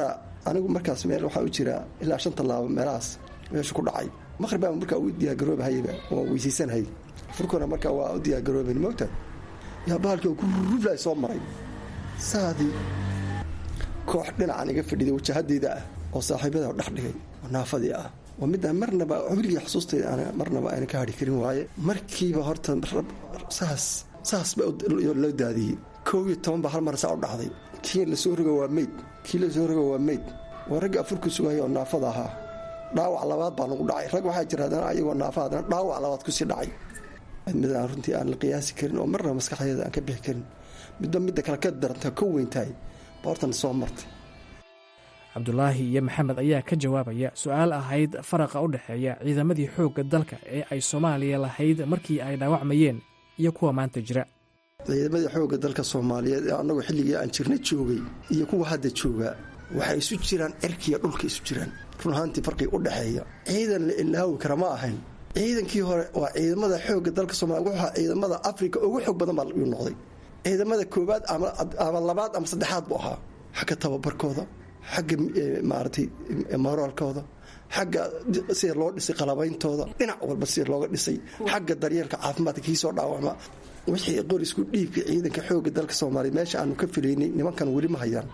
anigu markaas meel waxaa u jira ilaa shan tallaabo meelahaas meesha ku dhacay maqhribaa markaa u diyaargaroobahayba oo weysaysanhay furkuna markaa waa u diyaargarooben moogta yaa bahalkii oo guruflay soo maray saadii koox dhinacan iga fadhiday wajahadeyda ah oo saaxiibada dhex dhigay oo naafadii ah waa midaan marnaba weligii xusuustayda aan marnaba ayna ka hadhi karin waaye markiiba horta saas saas ba loo daadiyey koob iyo toban baa hal mar saa u dhacday kii lasoo rogo waa meyd kii lasoo rogo waa meyd waa ragga afurku sugaya oo naafada ahaa dhaawac labaad baa nagu dhacay rag waxaa jira haddana ayagoo naafa haddana dhaawac labaad kusii dhacay mid aan runtii aan la qiyaasi karin oo marnaba maskaxdeeda aan ka bixi karin midba midda kale ka daranta ka weyntahay ba hortan soo martay cabdulaahi iyo maxamed ayaa ka jawaabaya su-aal ahayd faraqa u dhexeeya ciidamadii xoogga dalka ee ay soomaaliya lahayd markii ay dhaawacmayeen iyo kuwa maanta jira ciidamadii xoogga dalka soomaaliyeed ee annagu xilligii aan jirna joogay iyo kuwa hadda joogaa waxay isu jiraan cirkiiyo dhulka isu jiraan run ahaantii farqiga u dhexeeya ciidan la ilaawi kara ma ahayn ciidankii hore waa ciidamada xoogga dalka soomaliya wuxuu ahaa ciidamada afrika ugu xoog badan baa uu noqday ciidamada koobaad ama labaad ama saddexaad buu ahaa xagga tababarkooda xagga maaragtay moraalkooda xagga sida loo dhisay qalabeyntooda dhinac walba sida looga dhisay xagga daryeelka caafimaadka kii soo dhaawacma wixii qorisku dhiibka ciidanka xoogga dalka soomaaliya meesha aanu ka filaynay nimankan weli ma hayaan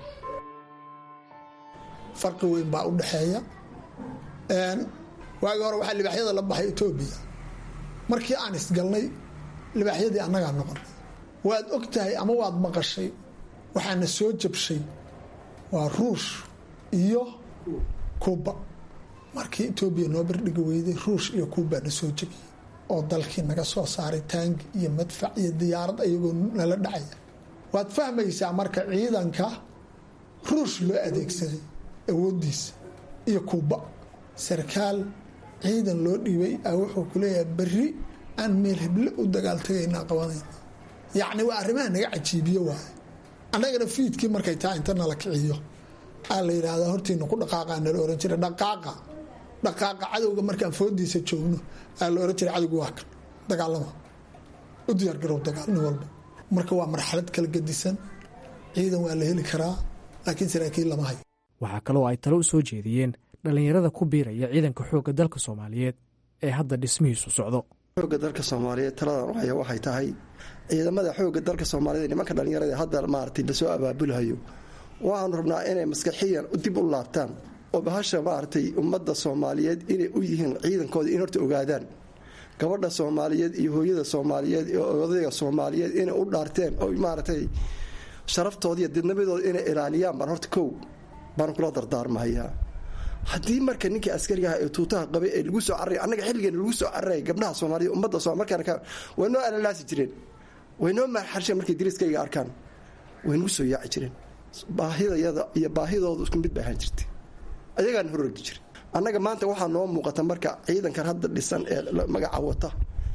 farqi weyn baa u dhexeeya waagii hore waxaa libaaxyada la baxay etoobiya markii aan isgalnay libaaxyadii annagaa noqonay waad og tahay ama waad maqashay waxaana soo jabshay waa ruush iyo kuuba markii etoobiya noo bardhigi weyday ruush iyo kuubaa na soo jabiyey oo dalkii naga soo saaray taangi iyo madfac iyo diyaarad ayagoo nala dhacaya waad fahmaysaa marka ciidanka ruush loo adeegsaday awoodiisa iyo kuuba sarkaal ciidan loo dhiibay a wuxuu ku leeyahay berri aan meel heble u dagaaltagaynaa qabanayna yacni waa arrimaha naga cajiibiyo waaye annagana fiidkii markay taa inta nala kiciyo aa la yidhaahdaa hortiina ku dhaqaaqa nala ohan jira dhaqaaqa dhaqaaqa cadowga markaan foodiisa joogno aa la ohan jira cadowga waa kan dagaalama u diyaargarow dagaal nin walba marka waa marxalad kala gedisan ciidan waa la heli karaa laakiin saraakiil lama hayo waxaa kaloo ay talo u soo jeediyeen dhallinyarada ku biiraya ciidanka xoogga dalka soomaaliyeed ee hadda dhismihiisu socdo xoogga dalka soomaaliyeed taladan haya waxay tahay ciidamada xoogga dalka soomaaliyeed nimanka dhallinyarada hadda maaragtay lasoo abaabulhayo waxaanu rabnaa inay maskaxiyan dib u laabtaan oo bahasha maaragtay ummadda soomaaliyeed inay u yihiin ciidankooda in horta ogaadaan gabadha soomaaliyeed iyo hooyada soomaaliyeed iyo odayga soomaaliyeed inay u dhaarteen oo maaragtay sharaftooda iyo didnabadooda inay ilaaliyaan baan horta kow baan kula dardaarmahayaa haddii marka ninkii askarigaha ee tuutaha qabay ee lagu soo carray annaga xilligeena lagu soo carraya gabdhaha soomaaliyed ummadda somal markaan way noo alalaasi jireen way noo maarxarsheen markay dariiskayga arkaan way nagu soo yaaci jireen baahidayada iyo baahidooda isku mid bay ahaan jirtay ayagaan hororgi jira annaga maanta waxaa noo muuqata marka ciidankan hadda dhisan ee magaca wata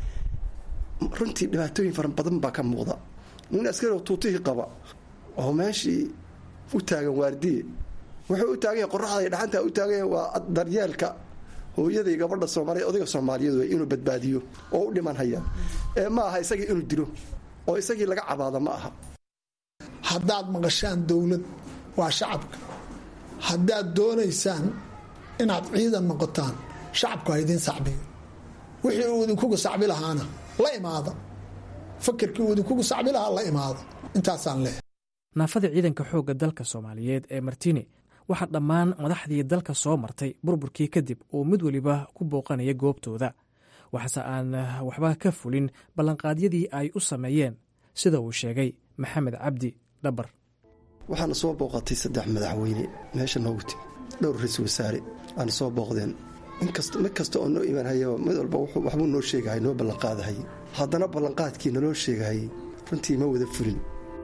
runtii dhibaatooyin fara badan baa ka muuqda nin askari tuutihii qaba oo meeshii u taagan waardiye wuxuu u taagan yahay qoraxda iyo dhaxanta u taagan yahay waa daryeelka hooyaday gabadha soomaaliyeed odayga soomaaliyeed wey inuu badbaadiyo oo u dhiman haya ee ma aha isagii inuu dilo oo isagii laga cabaado ma aha haddaad maqashaan dowlad waa shacabka haddaad doonaysaan inaad ciidan noqotaan shacabku ha idiin sacbiyo wixii uu idinkugu sacbi lahaana la imaada fakerkii uu idinkugu sacbi lahaa la imaada intaasaan leehay naafada ciidanka xoogga dalka soomaaliyeed ee martini waxaa dhammaan madaxdii dalka soo martay burburkii kadib uu mid weliba ku booqanaya goobtooda waxaase aan waxba ka fulin ballanqaadyadii ay u sameeyeen sida uu sheegay maxamed cabdi dhabar waxaana soo booqatay saddex madaxweyne meesha noogu timi dhowr ra-isul wasaare aana soo booqdeen mid kasta oo noo imaanhayaba mid walba waxbuu noo sheegahay noo ballanqaadahay haddana ballanqaadkii naloo sheegahay runtii ma wada fulin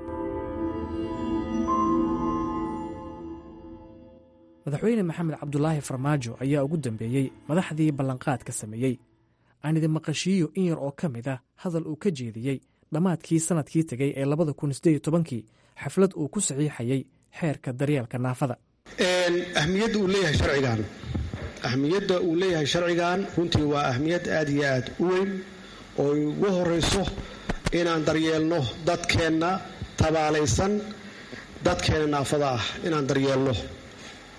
madaxweyne maxamed cabdulaahi farmaajo ayaa ugu dambeeyey madaxdii ballanqaadka sameeyey aan idin maqashiiyo in yar oo ka mid ah hadal uu ka jeediyey dhammaadkii sannadkii tegey ee labada kun sideed tobankii xaflad uu ku saxiixayay xeerka daryeelka naafada ahmiyadda uu leeyahay sharcigan ahmiyadda uu leeyahay sharcigan runtii waa ahmiyad aad iyo aad u weyn oo ugu horayso inaan daryeelno dadkeenna tabaalaysan dadkeenna naafada ah inaan daryeelno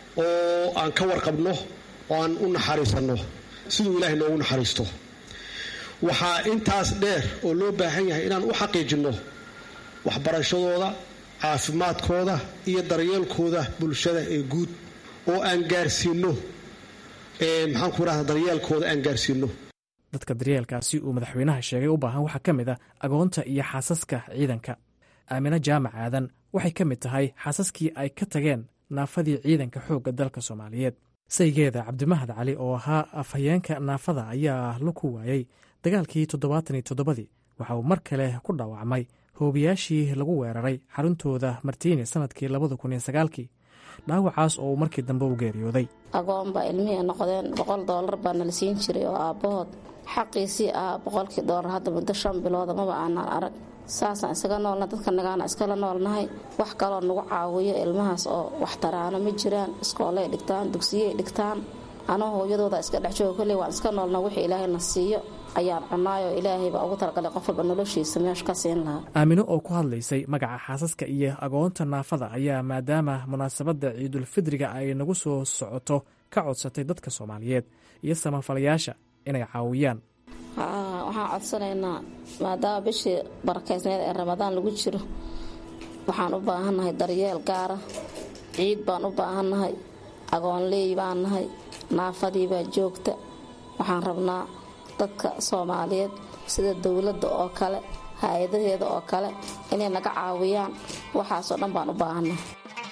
oo aan ka warqabno oo aan u naxariisanno siduu ilaahay noogu naxariisto waxaa intaas dheer oo loo baahan yahay inaan u xaqiijinno waxbarashadooda caafimaadkooda iyo daryeelkooda bulshada ee guud oo aan gaarsiinno maxaan ku rahda daryeelkooda aan gaarsiinno dadka daryeelkaasi uu madaxweynaha sheegay u baahan waxaa ka mid a agoonta iyo xaasaska ciidanka aamine jaamac aadan waxay ka mid tahay xaasaskii ay ka tageen naafadii ciidanka xoogga dalka soomaaliyeed saygeeda cabdimahad cali oo ahaa afhayeenka naafada ayaa la ku waayey dagaalkii toddobaatan iyo toddobadii waxa uu mar kale ku dhaawacmay hoobiyaashii lagu weeraray xaruntooda martiini sanadkii labada kun iyo sagaalkii dhaawacaas oo uu markii dambe u geeriyooday agoon baa ilmihii noqdeen boqol doolar baa nala siin jiray oo aabbahood xaqiisii ahaa boqolkii doolar hadda muddo shan bilooda maba aanaan arag saasaan isaga noolna dadka nagaana iskala noolnahay wax kaloo nagu caawiyo ilmahaas oo waxtaraano ma jiraan iskoolay dhigtaan dugsiyey dhigtaan anoo hooyadooda iska dhex jooga kolley waan iska noolna wixii ilaahayna siiyo ayaan cunaayoo ilaahay baa ugu talagalay qof walba noloshiisa meeshu ka siin lahaa aamino oo ku hadlaysay magaca xaasaska iyo agoonta naafada ayaa maadaama munaasabadda ciidulfidriga ay nagu soo socoto ka codsatay dadka soomaaliyeed iyo samafalayaasha inay caawiyaan waxaan codsanaynaa maadaama bishii barakeysneed ee ramadaan lagu jiro waxaan u baahannahay daryeel gaara ciid baan u baahannahay agoonleey baan nahay naafadii baa joogta waxaan rabnaa dadka soomaaliyeed sida dowladda oo kale hay-adaheeda oo kale inay naga caawiyaan waxaasoo dhan baan u baahannahay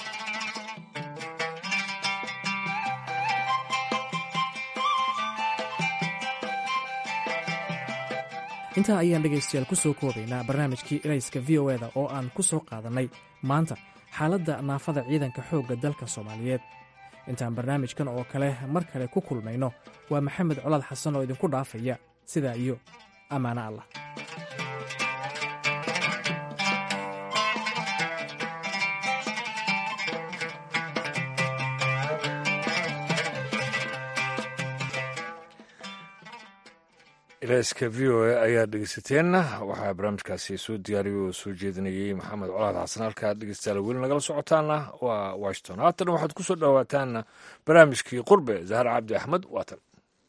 intaa ayaan dhegaystayaal ku soo koobaynaa barnaamijkii erayska v o eda oo aan ku soo qaadannay maanta xaaladda naafada ciidanka xoogga dalka soomaaliyeed intaan barnaamijkan oo kale mar kale ku kulmayno waa maxamed colaad xasan oo idinku dhaafaya sidaa iyo ammaano allah ilaaska v o a ayaad dhegeysateen waxaa barnaamijkaasi soo diyaariyay oo soo jeedinayey maxamed colaad xasan halkaad dhegeystayaal weli nagala socotaana waa washington haatan waxaad ku soo dhowaataan barnaamijkii qurbe zahar cabdi axmed waatan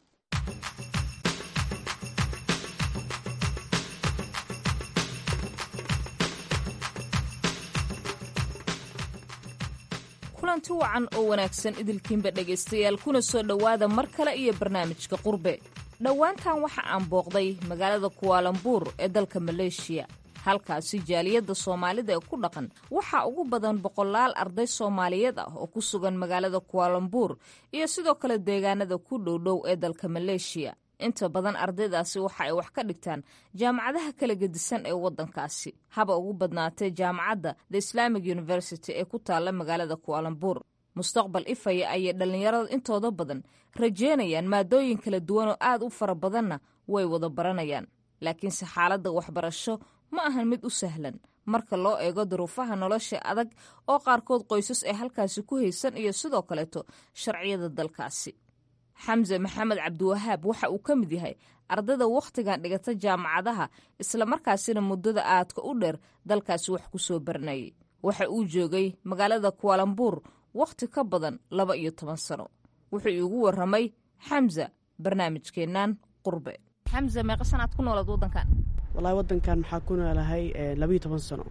kulanti wacan oo wanaagsan idilkiinba dhegaystayaal kuna soo dhowaada mar kale iyo barnaamijka qurbe dhowaantan waxa aan booqday magaalada kuwaalambuur ee dalka maleeshiya halkaasi jaaliyadda soomaalida ee ku dhaqan waxaa ugu badan boqolaal arday soomaaliyeed ah oo ku sugan magaalada kuwaalambuur iyo sidoo kale deegaanada ku dhowdhow ee dalka maleeshiya inta badan ardaydaasi waxa ay wax ka dhigtaan jaamacadaha kala gedisan ee waddankaasi haba ugu badnaatee jaamacadda the islamic university ee ku taalla magaalada kuwaalambuur mustaqbal ifaya ayay dhallinyarada intooda badan rajeynayaan maadooyin kala duwan oo aad u fara badanna way wada baranayaan laakiinse xaaladda waxbarasho ma ahan mid u sahlan marka loo eego duruufaha nolosha adag oo qaarkood qoysas ay halkaasi ku haysan iyo sidoo kaleeto sharciyada dalkaasi xamse maxamed cabdiwahaab waxa uu ka mid yahay ardayda wakhtigan dhigata jaamacadaha islamarkaasina muddada aadka u dheer dalkaasi wax ku soo baranayay waxa uu joogay magaalada kuwaalambuur wakhti ka badan laba iyo toban sano wuxuu iigu waramay xamza barnaamijkeennan qurbe xamse meeqa sanaad ku noolaed waddankan wallaahi waddankan maxaa ku noolahay labayo toban sano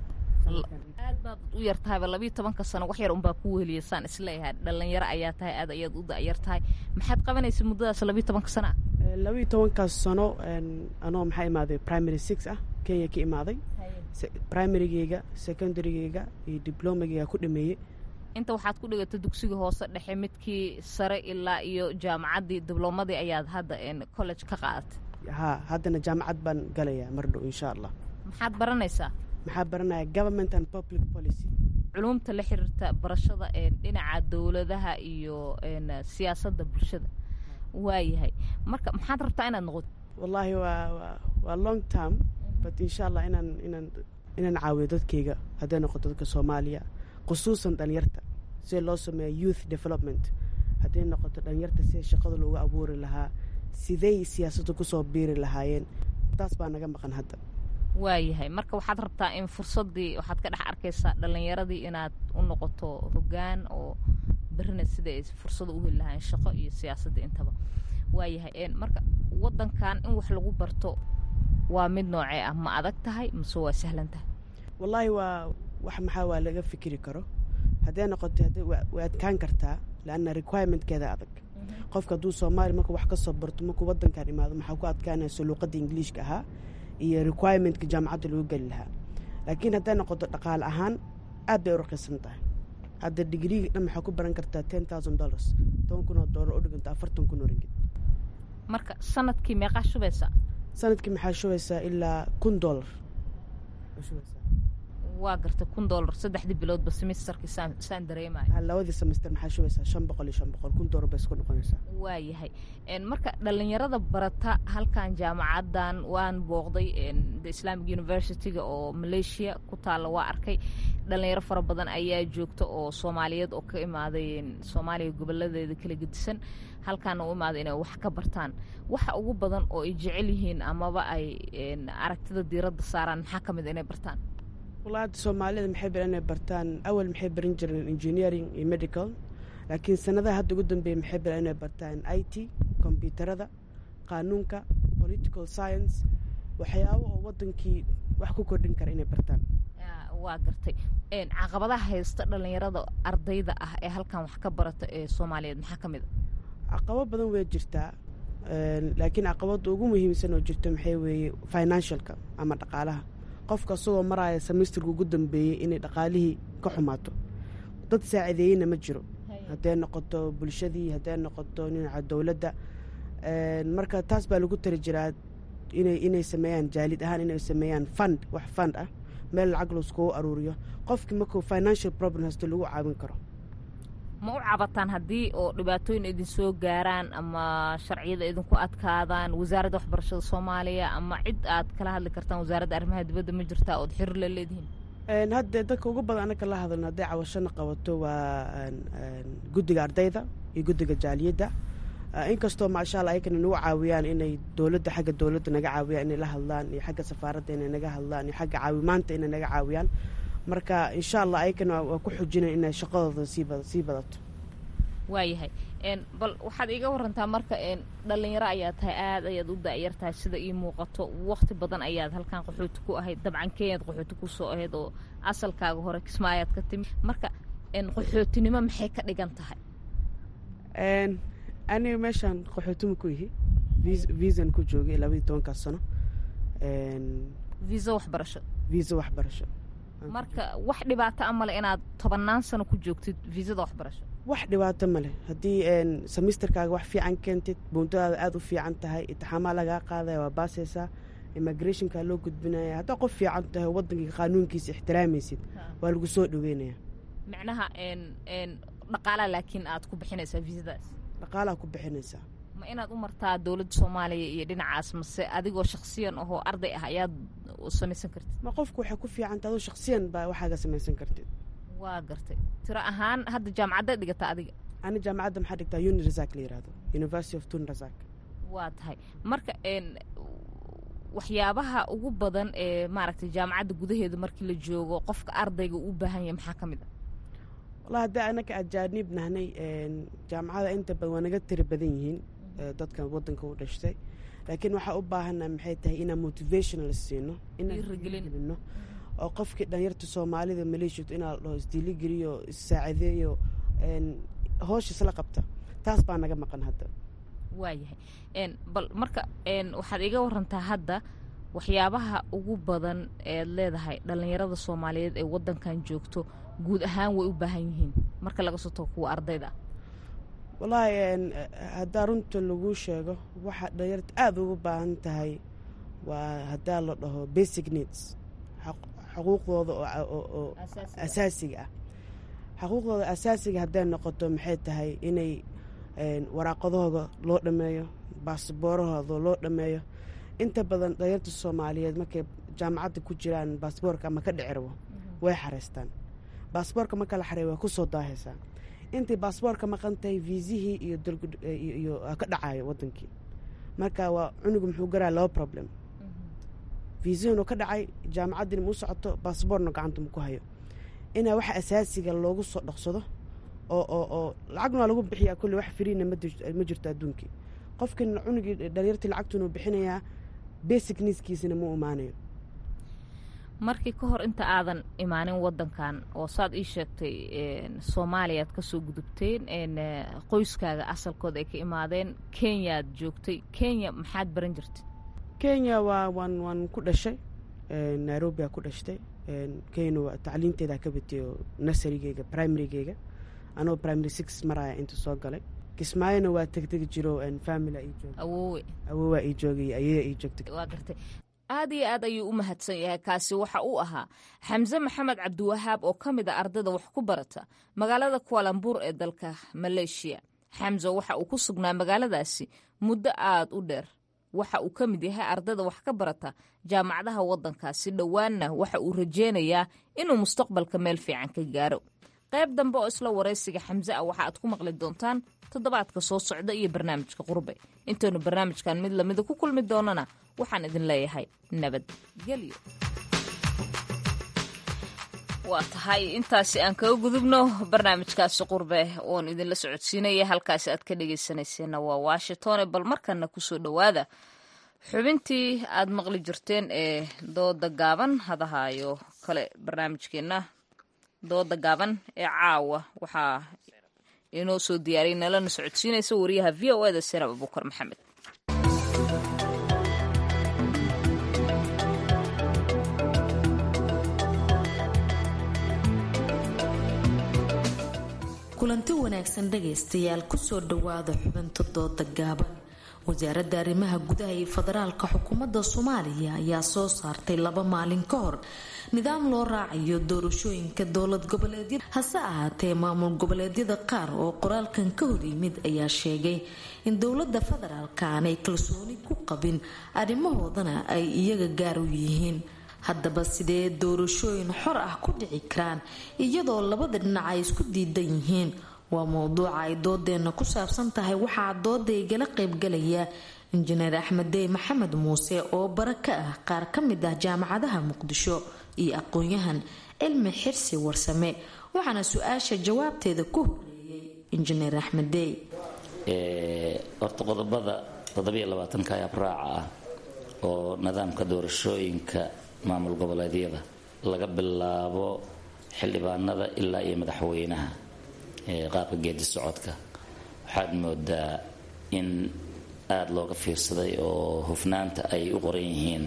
aad baad u yar tahayba labayo tobanka sano wax yar unbaa ku weheliya saan isleeyahay dhallinyaro ayaa tahay aad ayaad u da'yar tahay maxaad qabanaysa muddadaas labayo tobanka sano ah labayo tobankaas sano anoo maxaa imaaday primary six ah kenya ka imaaday primarygeyga secondarygeyga iyo diblomageyga ku dhameeyey inta waxaad ku dhigatay dugsiga hoose dhexe midkii sare ilaa iyo jaamacaddii diblomadii ayaad hadda college ka qaadatay ha haddana jaamacad baan galayaa mar dhow insha allah maxaad baranaysaa maxaa baranaya government and public policy culumta la xiriirta barashada dhinaca dowladaha iyo siyaasadda bulshada waayahay marka maxaad rabtaa inaad noqoto wallaahi waa waa long term but insha allah inaan inaan inaan caawiyo dadkayga hadday noqoto dadka soomaaliya khusuusan dhalinyarta sida loo sameeya youth development hadday noqoto dhalinyarta sida shaqada loogu abuuri lahaa siday siyaasadda kusoo biiri lahaayeen taas baa naga maqan hadda waayahay marka waxaad rabtaa in fursaddii waxaad ka dhex arkaysaa dhallinyaradii inaad u noqoto hoggaan oo berrina sida ay fursado u heli lahayn shaqo iyo siyaasadda intaba waayahay marka waddankan in wax lagu barto waa mid noocee ah ma adag tahay mase waa sahlan tahay wallaahi waa wax maxaa waa laga fikiri karo hadday noqoto way adkaan kartaa leanna requirementkeeda adag qofka hadduu soomaaliya marka wax ka soo barto markuu waddankan imaado maxaa ku adkaanayso luuqadda ingiliishka ahaa iyo requirementka jaamacadda lagu geli lahaa laakiin hadday noqoto dhaqaale ahaan aad bay u raqiisan tahay hadda digriiga dhan maxaa ku baran kartaa ten thousand dollars toban kun oo doolar u dhiganta afartan kun oo ringid marka sanadkii meeqaa shubaysaa sanadkii maxaa shubaysaa ilaa kun dollar waa gartay kun dollar saddexdii biloodba semesterkii saan dareemayo labadii semester maxaa shubaysaa shan boqol iyo shan boqol kun dollar bay isku noqonaysaa waayahay marka dhalinyarada barata halkan jaamacaddan waan booqday the islamic universityga oo malaysia ku taalla waa arkay dhalinyaro fara badan ayaa joogta oo soomaaliyeed oo ka imaaday soomaaliya goboladeeda kala gedisan halkaana u imaaday inay wax ka bartaan waxa ugu badan oo ay jecel yihiin amaba ay aragtida diiradda saaraan maxaa ka mid inay bartaan wallaahi hadda soomaalida maxay baran inay bartaan awal maxay baran jireen engineering iyo medical laakiin sanadaha hadda ugu dambeeya maxay baran inay bartaan i t kombyuutarada qaanuunka political science waxyaabo oo waddankii wax ku kordhin kara inay bartaan waa gartay caqabadaha haysta dhalinyarada ardayda ah ee halkan wax ka barata ee soomaaliyeed maxaa ka mid a caqabo badan way jirtaa laakiin caqabada ugu muhiimsan oo jirto maxay weeye financialka ama dhaqaalaha qofka isagoo maraya semesterka ugu dambeeyey inay dhaqaalihii ka xumaato dad saacideeyeyna ma jiro hadday noqoto bulshadii hadday noqoto dhinaca dowladda marka taas baa lagu tari jiraa inay inay sameeyaan jaalid ahaan inay sameeyaan fund wax fund ah meel lacag laiskugu aruuriyo qofkii markuu financial problem haysto lagu caawin karo ma u cabataan haddii oo dhibaatooyin idin soo gaaraan ama sharciyada idinku adkaadaan wasaaradda waxbarashada soomaaliya ama cid aad kala hadli kartaan wasaaradda arrimaha dibadda ma jirtaa ood xiriir la leedihiin hadda dadka ugu badan anaka la hadalno hadday cawashana qabato waa guddiga ardayda iyo guddiga jaaliyadda inkastoo maasha alla ayakana nagu caawiyaan inay dowladda xagga dowladda naga caawiyaan inay la hadlaan iyo xagga safaaradda inay naga hadlaan iyo xagga caawimaanta inay naga caawiyaan marka insha allah ayakana waa ku xujinayn inay shaqadooda sii badato waayahay bal waxaad iiga warantaa marka dhalinyaro ayaa tahay aad ayaad u da'yar tahay sida ii muuqato wakti badan ayaad halkan qaxooti ku ahayd dabcan kenyaad qaxooti ku soo ahayd oo asalkaaga hore kismaayaad ka timi marka qaxootinimo maxay ka dhigan tahay aniga meeshaan qaxootuma ku ihi viisan ku joogay labaiyi tobankaas sano viisa waxbarasho viisa waxbarasho marka wax dhibaato a male inaad tobannaan sano ku joogtid viisada waxbarasho wax dhibaato male haddii semesterkaaga wax fiican keentid buuntadaada aada u fiican tahay itixaamaa lagaa qaadaya waa baasaysaa immigrationka loo gudbinaya haddaa qof fiican tahay waddankii qaanuunkiisa ixtiraamaysid waa lagu soo dhoweynaya micnaha dhaqaalaa laakiin aad ku bixinaysaa viisadaas dhaqaalaa ku bixinaysaa ma inaad u martaa dowladda soomaaliya iyo dhinacaas mase adigoo shaksiyan ahoo arday ah ayaad samaysan kartid ma qofku waxay ku fiicanta adoo shaksiyan baa waxaaga samaysan kartid waa gartay tiro ahaan hadda jaamacaddaad dhigataa adiga ani jaamacadda maxaa dhigtaa uni razak la yihahdo university of tun razak waa tahay marka waxyaabaha ugu badan ee maaragtay jaamacadda gudaheeda markii la joogo qofka ardayga u baahan yahay maxaa ka mid ah wallahi haddii anaka ajaanib nahnay jaamacada inta badan waa naga tiri badan yihiin dadkan waddanka u dhashtay laakiin waxaa u baahana maxay tahay inaan motivational siino inaagelino oo qofkii dhalinyarta soomaalida maleeshiyatu inaa la dhaho isdiiligeliyo issaacideeyo hoosha isla qabta taas baa naga maqan hadda waayahay bal marka waxaad iga warantaa hadda waxyaabaha ugu badan eed leedahay dhallinyarada soomaaliyeed ee waddankan joogto guud ahaan way u baahan yihiin marka laga soo tago kuwa ardayda ah wallaahi haddaa runta lagu sheego waxaa dhalinyarta aada ugu baahan tahay waa haddaa la dhaho basic needs xuquuqdooda oo asaasiga ah xuquuqdooda asaasiga hadday noqoto maxay tahay inay waraaqadahooda loo dhameeyo baasboorahooda loo dhameeyo inta badan dhalinyarta soomaaliyeed markay jaamacadda ku jiraan baasboorka ama ka dhicirwo way xareystaan baasboorka marka la xareey waa ku soo daahaysaa intay baasboorka maqan tahay viisihii iyo ka dhacayo wadankii marka waa cunugu muxuu garaa laba problem viisihiinu ka dhacay jaamacaddina ma u socoto baasboorna gacanta ma ku hayo inaa waxa asaasiga loogu soo dhaqsado oo oo oo lacagna waa lagu bixiyaa kulle wax firiina ma jirto adduunkii qofkan cunugii dhalinyartii lacagtunuu bixinayaa basic niiskiisina ma imaanayo markii ka hor inta aadan imaanin wadankan oo saad ii sheegtay soomaaliya aad kasoo gudubteen qoyskaaga asalkooda ay ka imaadeen kenyaad joogtay kenya maxaad baran jirtay kenya waa waan waan ku dhashay nairobia ku dhashtay kenya waa tacliinteeda ka batay oo nasarigeyga primarygeyga anoo primary six maraya inta soo galay kismaayona waa tegtegi jiro family ii joog awowe awowa ii joogay ayaya ii joogtay waa gartay aad iyo aad ayuu u mahadsan yahay kaasi waxa uu ahaa xamse maxamed cabdiwahaab oo ka mid a ardayda wax ku barata magaalada kualambuur ee dalka maleeshiya xamse waxa uu ku sugnaa magaaladaasi muddo aad u dheer waxa uu ka mid yahay ardayda wax ka barata jaamacadaha waddankaasi dhowaanna waxa uu rajeynayaa inuu mustaqbalka meel fiican ka gaaro qayb dambe oo isla waraysiga xamse ah waxa aad ku maqli doontaan toddobaadka soo socda iyo barnaamijka qurbe intaynu barnaamijkan mid lamida ku kulmi doonana waxaan idin leeyahay nabadgelyo waa tahay intaasi aan kaga gudubno barnaamijkaasi qurbe oon idinla socodsiinaya halkaasi aad ka dhegaysanayseena waa washingtone bal markana kusoo dhowaada xubintii aad maqli jirteen ee dooda gaaban hadahayo kale barnaamijkeenna dooda gaaban ee caawa waxaa inoo soo diyaariyay nalana socodsiinaysa wariyaha v o eda senab abukar maxamed kulanti wanaagsan dhagaystayaal kusoo dhowaada xubinta dooda gaaban wasaaradda arrimaha gudaha iyo federaalka xukuumadda soomaaliya ayaa soo saartay laba maalin ka hor nidaam loo raacayo doorashooyinka dowlad goboleedyada hase ahaatee maamul goboleedyada qaar oo qoraalkan ka hor yimid ayaa sheegay in dowladda federaalka aanay kalsooni ku qabin arrimahoodana ay iyaga gaar u yihiin haddaba sidee doorashooyin xor ah ku dhici karaan iyadoo labada dhinac ay isku diidan yihiin waa mowduuca ay doodeena ku saabsan tahay waxaa dooda igala qaybgalaya injineer axmed dey maxamed muuse oo bara ka ah qaar ka mid ah jaamacadaha muqdisho iyo aqoon-yahan cilmi xirsi warsame waxaana su-aasha jawaabteeda ku horeeyay injineer axmed dey horta qodobada toddobiyo labaatanka ayaab raaca ah oo nidaamka doorashooyinka maamul goboleedyada laga bilaabo xildhibaanada ilaa iyo madaxweynaha qaabka geedi socodka waxaad moodaa in aada looga fiirsaday oo hufnaanta ay u qoran yihiin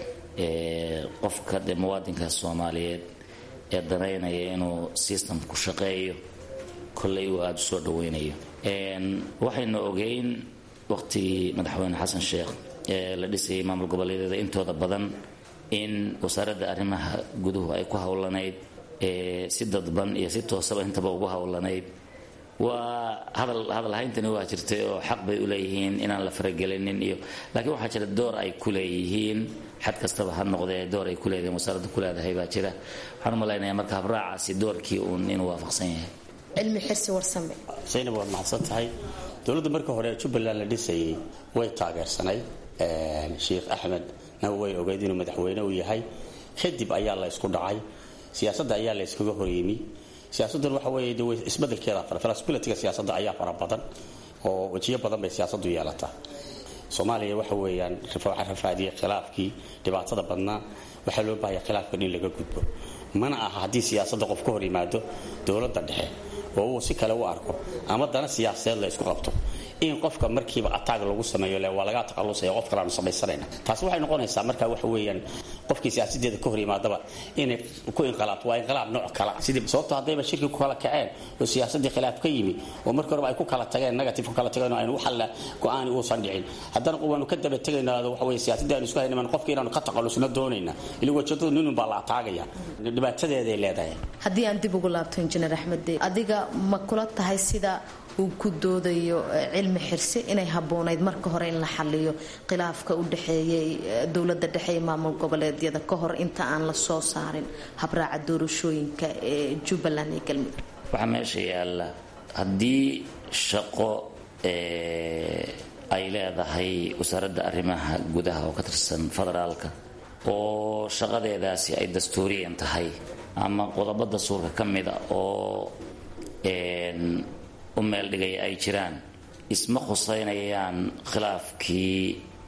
qofka dee muwaadinka soomaaliyeed ee danaynaya inuu systemku shaqeeyo kolley uu aada u soo dhaweynayo waxaynu ogeyn waqtigii madaxweyne xasan sheekh ee la dhisayay maamul goboleedyada intooda badan in wasaaradda arrimaha guduhu ay ku howlanayd si dadban iyo si toosaba intaba ugu howlanayd waa hadal hadal hayntani waa jirtay oo xaq bay u leeyihiin inaan la faragelinin iyo laakiin waxaa jira door ay ku leeyihiin xad kastaba ha noqdee door ay ku leedahiin wasaaradda ku leedahay baa jira waxaan u malaynayaa marka habraacaasi doorkii uun inuu waafaqsan yahay cilmi xirsi warsame zaynab waad mahadsan tahay dowladda marka hore jubbaland la dhisayay way taageersanay sheekh axmed na way ogeyd inuu madaxweyne u yahay kadib ayaa la ysku dhacay siyaasadda ayaa la yskaga horyimi siyaasaddan waxa weeye de isbedelkeeda fara flexibilityga siyaasadda ayaa fara badan oo wejiyo badan bay siyaasaddu yeelataa soomaaliya waxa weeyaan waxa rafaadiyay khilaafkii dhibaatada badnaa waxaa loo baahaya khilaafkan in laga gudbo mana aha haddii siyaasadda qof ka hor yimaado dowladda dhexe oo uu si kale u arko ama dana siyaasadeed la isku qabto in qofka markiiba ataag lagu sameeyo le waa lagaa taqalusaya qof kaleanu samaysanayna taasi waxay noqonaysaa marka waxa weeyaan qofkii siyaasadeeda ka hor yimaadaba inay ku inqilaabto waa inqilaab nooc kala sidii sababto haddayba shirki ku kala kaceen oo siyaasadii khilaaf ka yimi oo markii horeba ay ku kala tageen negative ku kala tageen oo aynu waxalla go-aani uusan dhicin haddana waanu ka daba tegaynaa waxa weeye siyaasadii aynu isku haynaman qofka inaanu ka taqalusno doonayna ili wajadadu ninun baa la ataagaya dhibaatadeeday leedahay haddii aan dib ugu laabto injineer axmed dey adiga ma kula tahay sida uu ku doodayo cilmi xirsi inay habboonayd marka hore in la xaliyo khilaafka u dhexeeyay dowladda dhexe ee maamul goboleedyada ka hor inta aan la soo saarin habraaca doorashooyinka ee jubbaland iyo galmudug waxaa meesha yaalla haddii shaqo ay leedahay wasaaradda arrimaha gudaha oo ka tirsan federaalka oo shaqadeedaasi ay dastuuriyan tahay ama qodobo dastuurka ka mida oo u meel dhigaya ay jiraan isma khuseynayaan khilaafkii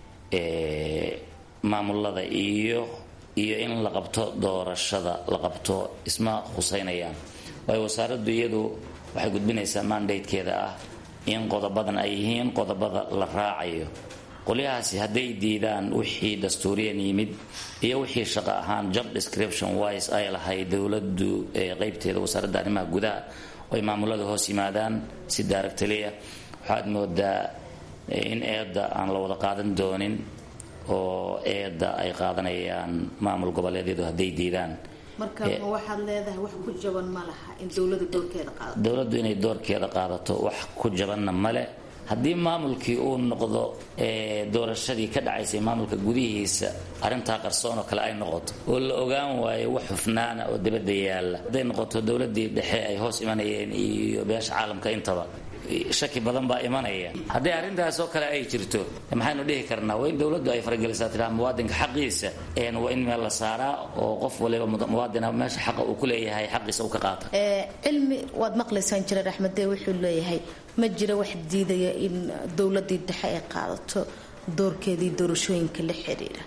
maamulada iyo iyo in la qabto doorashada la qabto isma khuseynayaan waayo wasaaraddu iyadu waxay gudbinaysaa mandatekeeda ah in qodobadan ay yihiin qodobada la raacayo qolyahaasi hadday diidaan wixii dastuuriyan yimid iyo wixii shaqo ahaan job description wise ay lahayd dowladdu qeybteeda wasaaradda arrimaha gudaha ay maamulada hoos yimaadaan si daaragtaliya waxaad moodaa in eedda aan la wada qaadan doonin oo eedda ay qaadanayaan maamul goboleedyadu hadday diidaan marka ma waxaad leedahay wax ku jaban ma laha in dowlada doorkeeda qaadato dowladdu inay doorkeeda qaadato wax ku jabanna male haddii maamulkii uu noqdo doorashadii ka dhacaysay maamulka gudihiisa arrintaa qarsoon oo kale ay noqoto oo la ogaan waayo wax hufnaana oo dibadda yaalla hadday noqoto dowladdii dhexe ay hoos imanayeen iyo beesha caalamka intaba shaki badan baa imanaya haddii arrintaas oo kale ay jirto maxaynu dhihi karnaa waa in dowladdu ay faragelisaa tiraa muwaadinka xaqiisa waa in meel la saaraa oo qof waliba muwaadina meesha xaqa uu ku leeyahay xaqiisa uu ka qaata cilmi waad maqlaysaan jireer axmedee wuxuu leeyahay ma jira wax diidaya in dowladii dhexe ay qaadato doorkeedii doorashooyinka la xiriira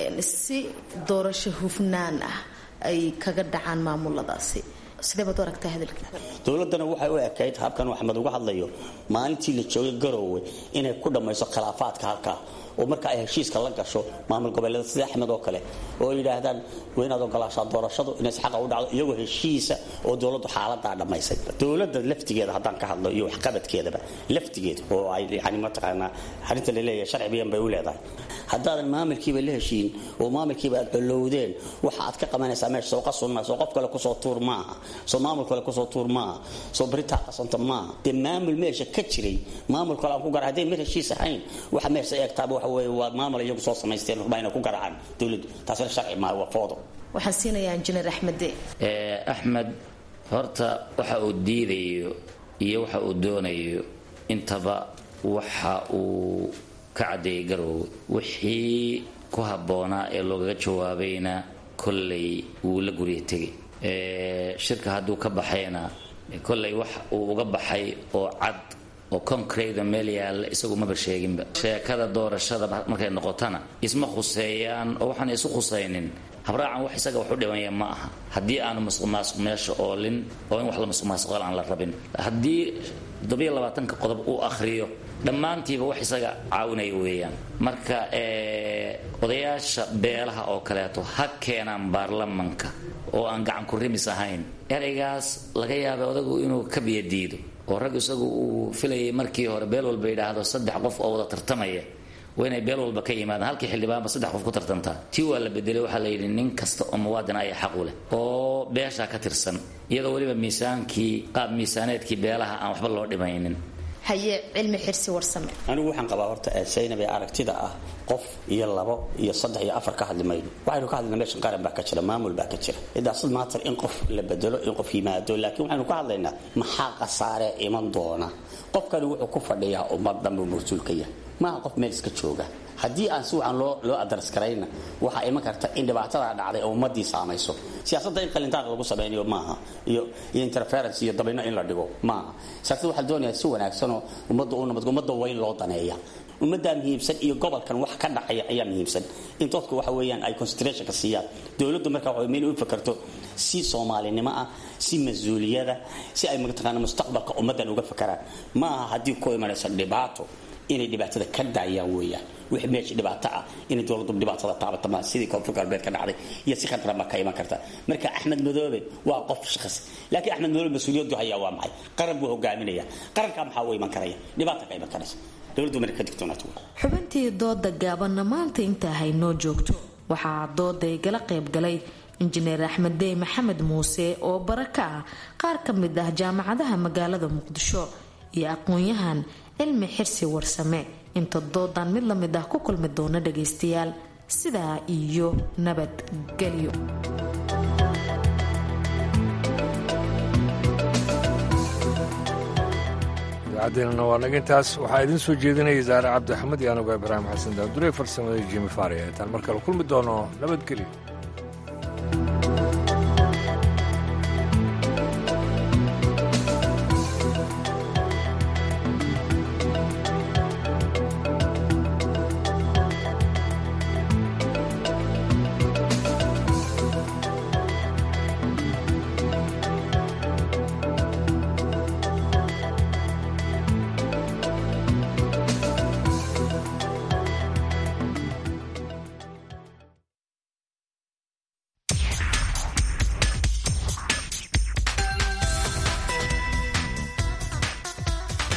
si doorasho hufnaan ah ay kaga dhacaan maamuladaasi sidee baad u aragtaa hadalka dowladdana waxay u ekayd habkan axmed uga hadlayo maalintii la joogay garoowe inay ku dhammayso khilaafaadka halkaa oo marka ay heshiiska la gasho maamul goboleeda sida axmed oo kale oo yidhaahdaan waa inaad ogolaashaa doorashadu inay xaqa u dhacdo iyagoo heshiisa oo dowladdu xaaladaa dhammaysay dowladda laftigeeda haddaan ka hadlo iyo waxqabadkeedaba laftigeeda oo ay yani mataqaanaa arrinta la leeyahay sharci bayan bay u leedahay haddaadan maamulkiiba la heshiin oo maamulkiiba aad colowdeen waxa aad ka qabanaysaa meesha soo qasun maa soo qof kale kusoo tuur maaha soo maamul kale kusoo tuur maaha soo beritaa qasanta maaha dee maamul meesha ka jiray maamul kale aan ku gara hadday mid heshiis ahayn waxa meesha eegtaaba waxa weeye waa maamul iyagu soo samaysteen rubaa inay ku garacaan dowladdu taasina sharci maaha waa foodo waxaan siinayaa injineer axmede axmed horta waxa uu diidayo iyo waxa uu doonayo intaba waxa uu ka caddeeyay garoowe wixii ku habboonaa ee loogaga jawaabayna kollay wuu la gurya tegay shirka hadduu ka baxayna kollay wax uu uga baxay oo cad oo concrete meel yaalla isagu maba sheeginba sheekada doorashada markay noqotana isma khuseeyaan oo waxaan isu khusaynin habraacan wax isaga wax u dhimaya ma aha haddii aanu masuqmaasuq meesha oolin oo in wax la masuqmaasuqal aan la rabin haddii toddobiyo labaatanka qodob uu akhriyo dhammaantiiba wax isaga caawinaya weeyaan marka odayaasha beelaha oo kaleeto ha keenaan baarlamanka oo aan gacan ku rimis ahayn eraygaas laga yaabay odagu inuu ka biyadiido oo rag isagu uu filayay markii hore beel walba yidhaahdo saddex qof oo wada tartamaya waa inay beel walba ka yimaadaan halkii xildhibaanba saddex qof ku tartantaa tii waa la bedelay waxaa la yidhi nin kasta oo muwaadin ayaa xaq u leh oo beeshaa ka tirsan iyadoo weliba miisaankii qaab miisaaneedkii beelaha aan waxba loo dhimaynin haye cilmi xirsi warsame anigu waxaan qabaa horta saynab ee aragtida ah qof iyo labo iyo saddex iyo afar ka hadli mayno waxaynu ka hadlaynaa meeshan qaran baa ka jira maamul baa ka jira idaasad maatar in qof la bedelo in qof yimaado laakiin waxaynu ka hadlaynaa maxaa khasaare iman doona qofkani wuxuu ku fadhiyaa ummad dhanbuu mas-uulka yahay maaha qof meel iska jooga haddii aan si wacan loo loo adars karayna waxaa iman karta in dhibaatadaa dhacday oo ummadii saamayso siyaasadda in qalintaaq lagu samaynayo maaha iyo iyo interference iyo dabino in la dhigo maaha siyaasadda waxaa doonayaa si wanaagsanoo ummadda u nabad ummadda weyn loo daneeya ummaddaa muhiimsan iyo gobolkan wax ka dhacaya ayaa muhiimsan in dadku waxa weeyaan ay concentrationka siiyaan dowladdu marka waxa inay u fakarto si soomaalinimo ah si mas-uuliyada si ay mataqaana mustaqbalka ummaddan uga fakaraan ma aha haddii ku imanayso dhibaato inay dhibaatada ka daayaan weeyaan wix meesha dhibaato ah inay dowladdu dhibaatada taabata ma sidii koonfur galbeed ka dhacday iyo si khadra ma ka iman karta marka axmed madoobe waa qof shakhsi laakiin axmed madoobe mas-uuliyaddu hayaa waa maxay qaran buu hogaaminaya qarankaa maxaa u iman karaya dhibaata ka iman karaysa dowladdu marka ka digtoonaato xubintii dooda gaabanna maanta intaa haynoo joogto waxaa dooday gala qaybgalay injineer axmed dey maxamed muuse oo bara ka ah qaar ka mid ah jaamacadaha magaalada muqdisho iyo aqoon-yahan cilmi xirsi warsame inta doodan mid lamid ah ku kulmi doona dhagaystayaal sidaa iyo nabadgelyo idaacadeenana waa naga intaas waxaa idiin soo jeedinaya zaare cabdi axmed iyo anigoo ibraahim xasan daadure farsamada jimi faari intaan mar kale kulmi doono nabadgelyo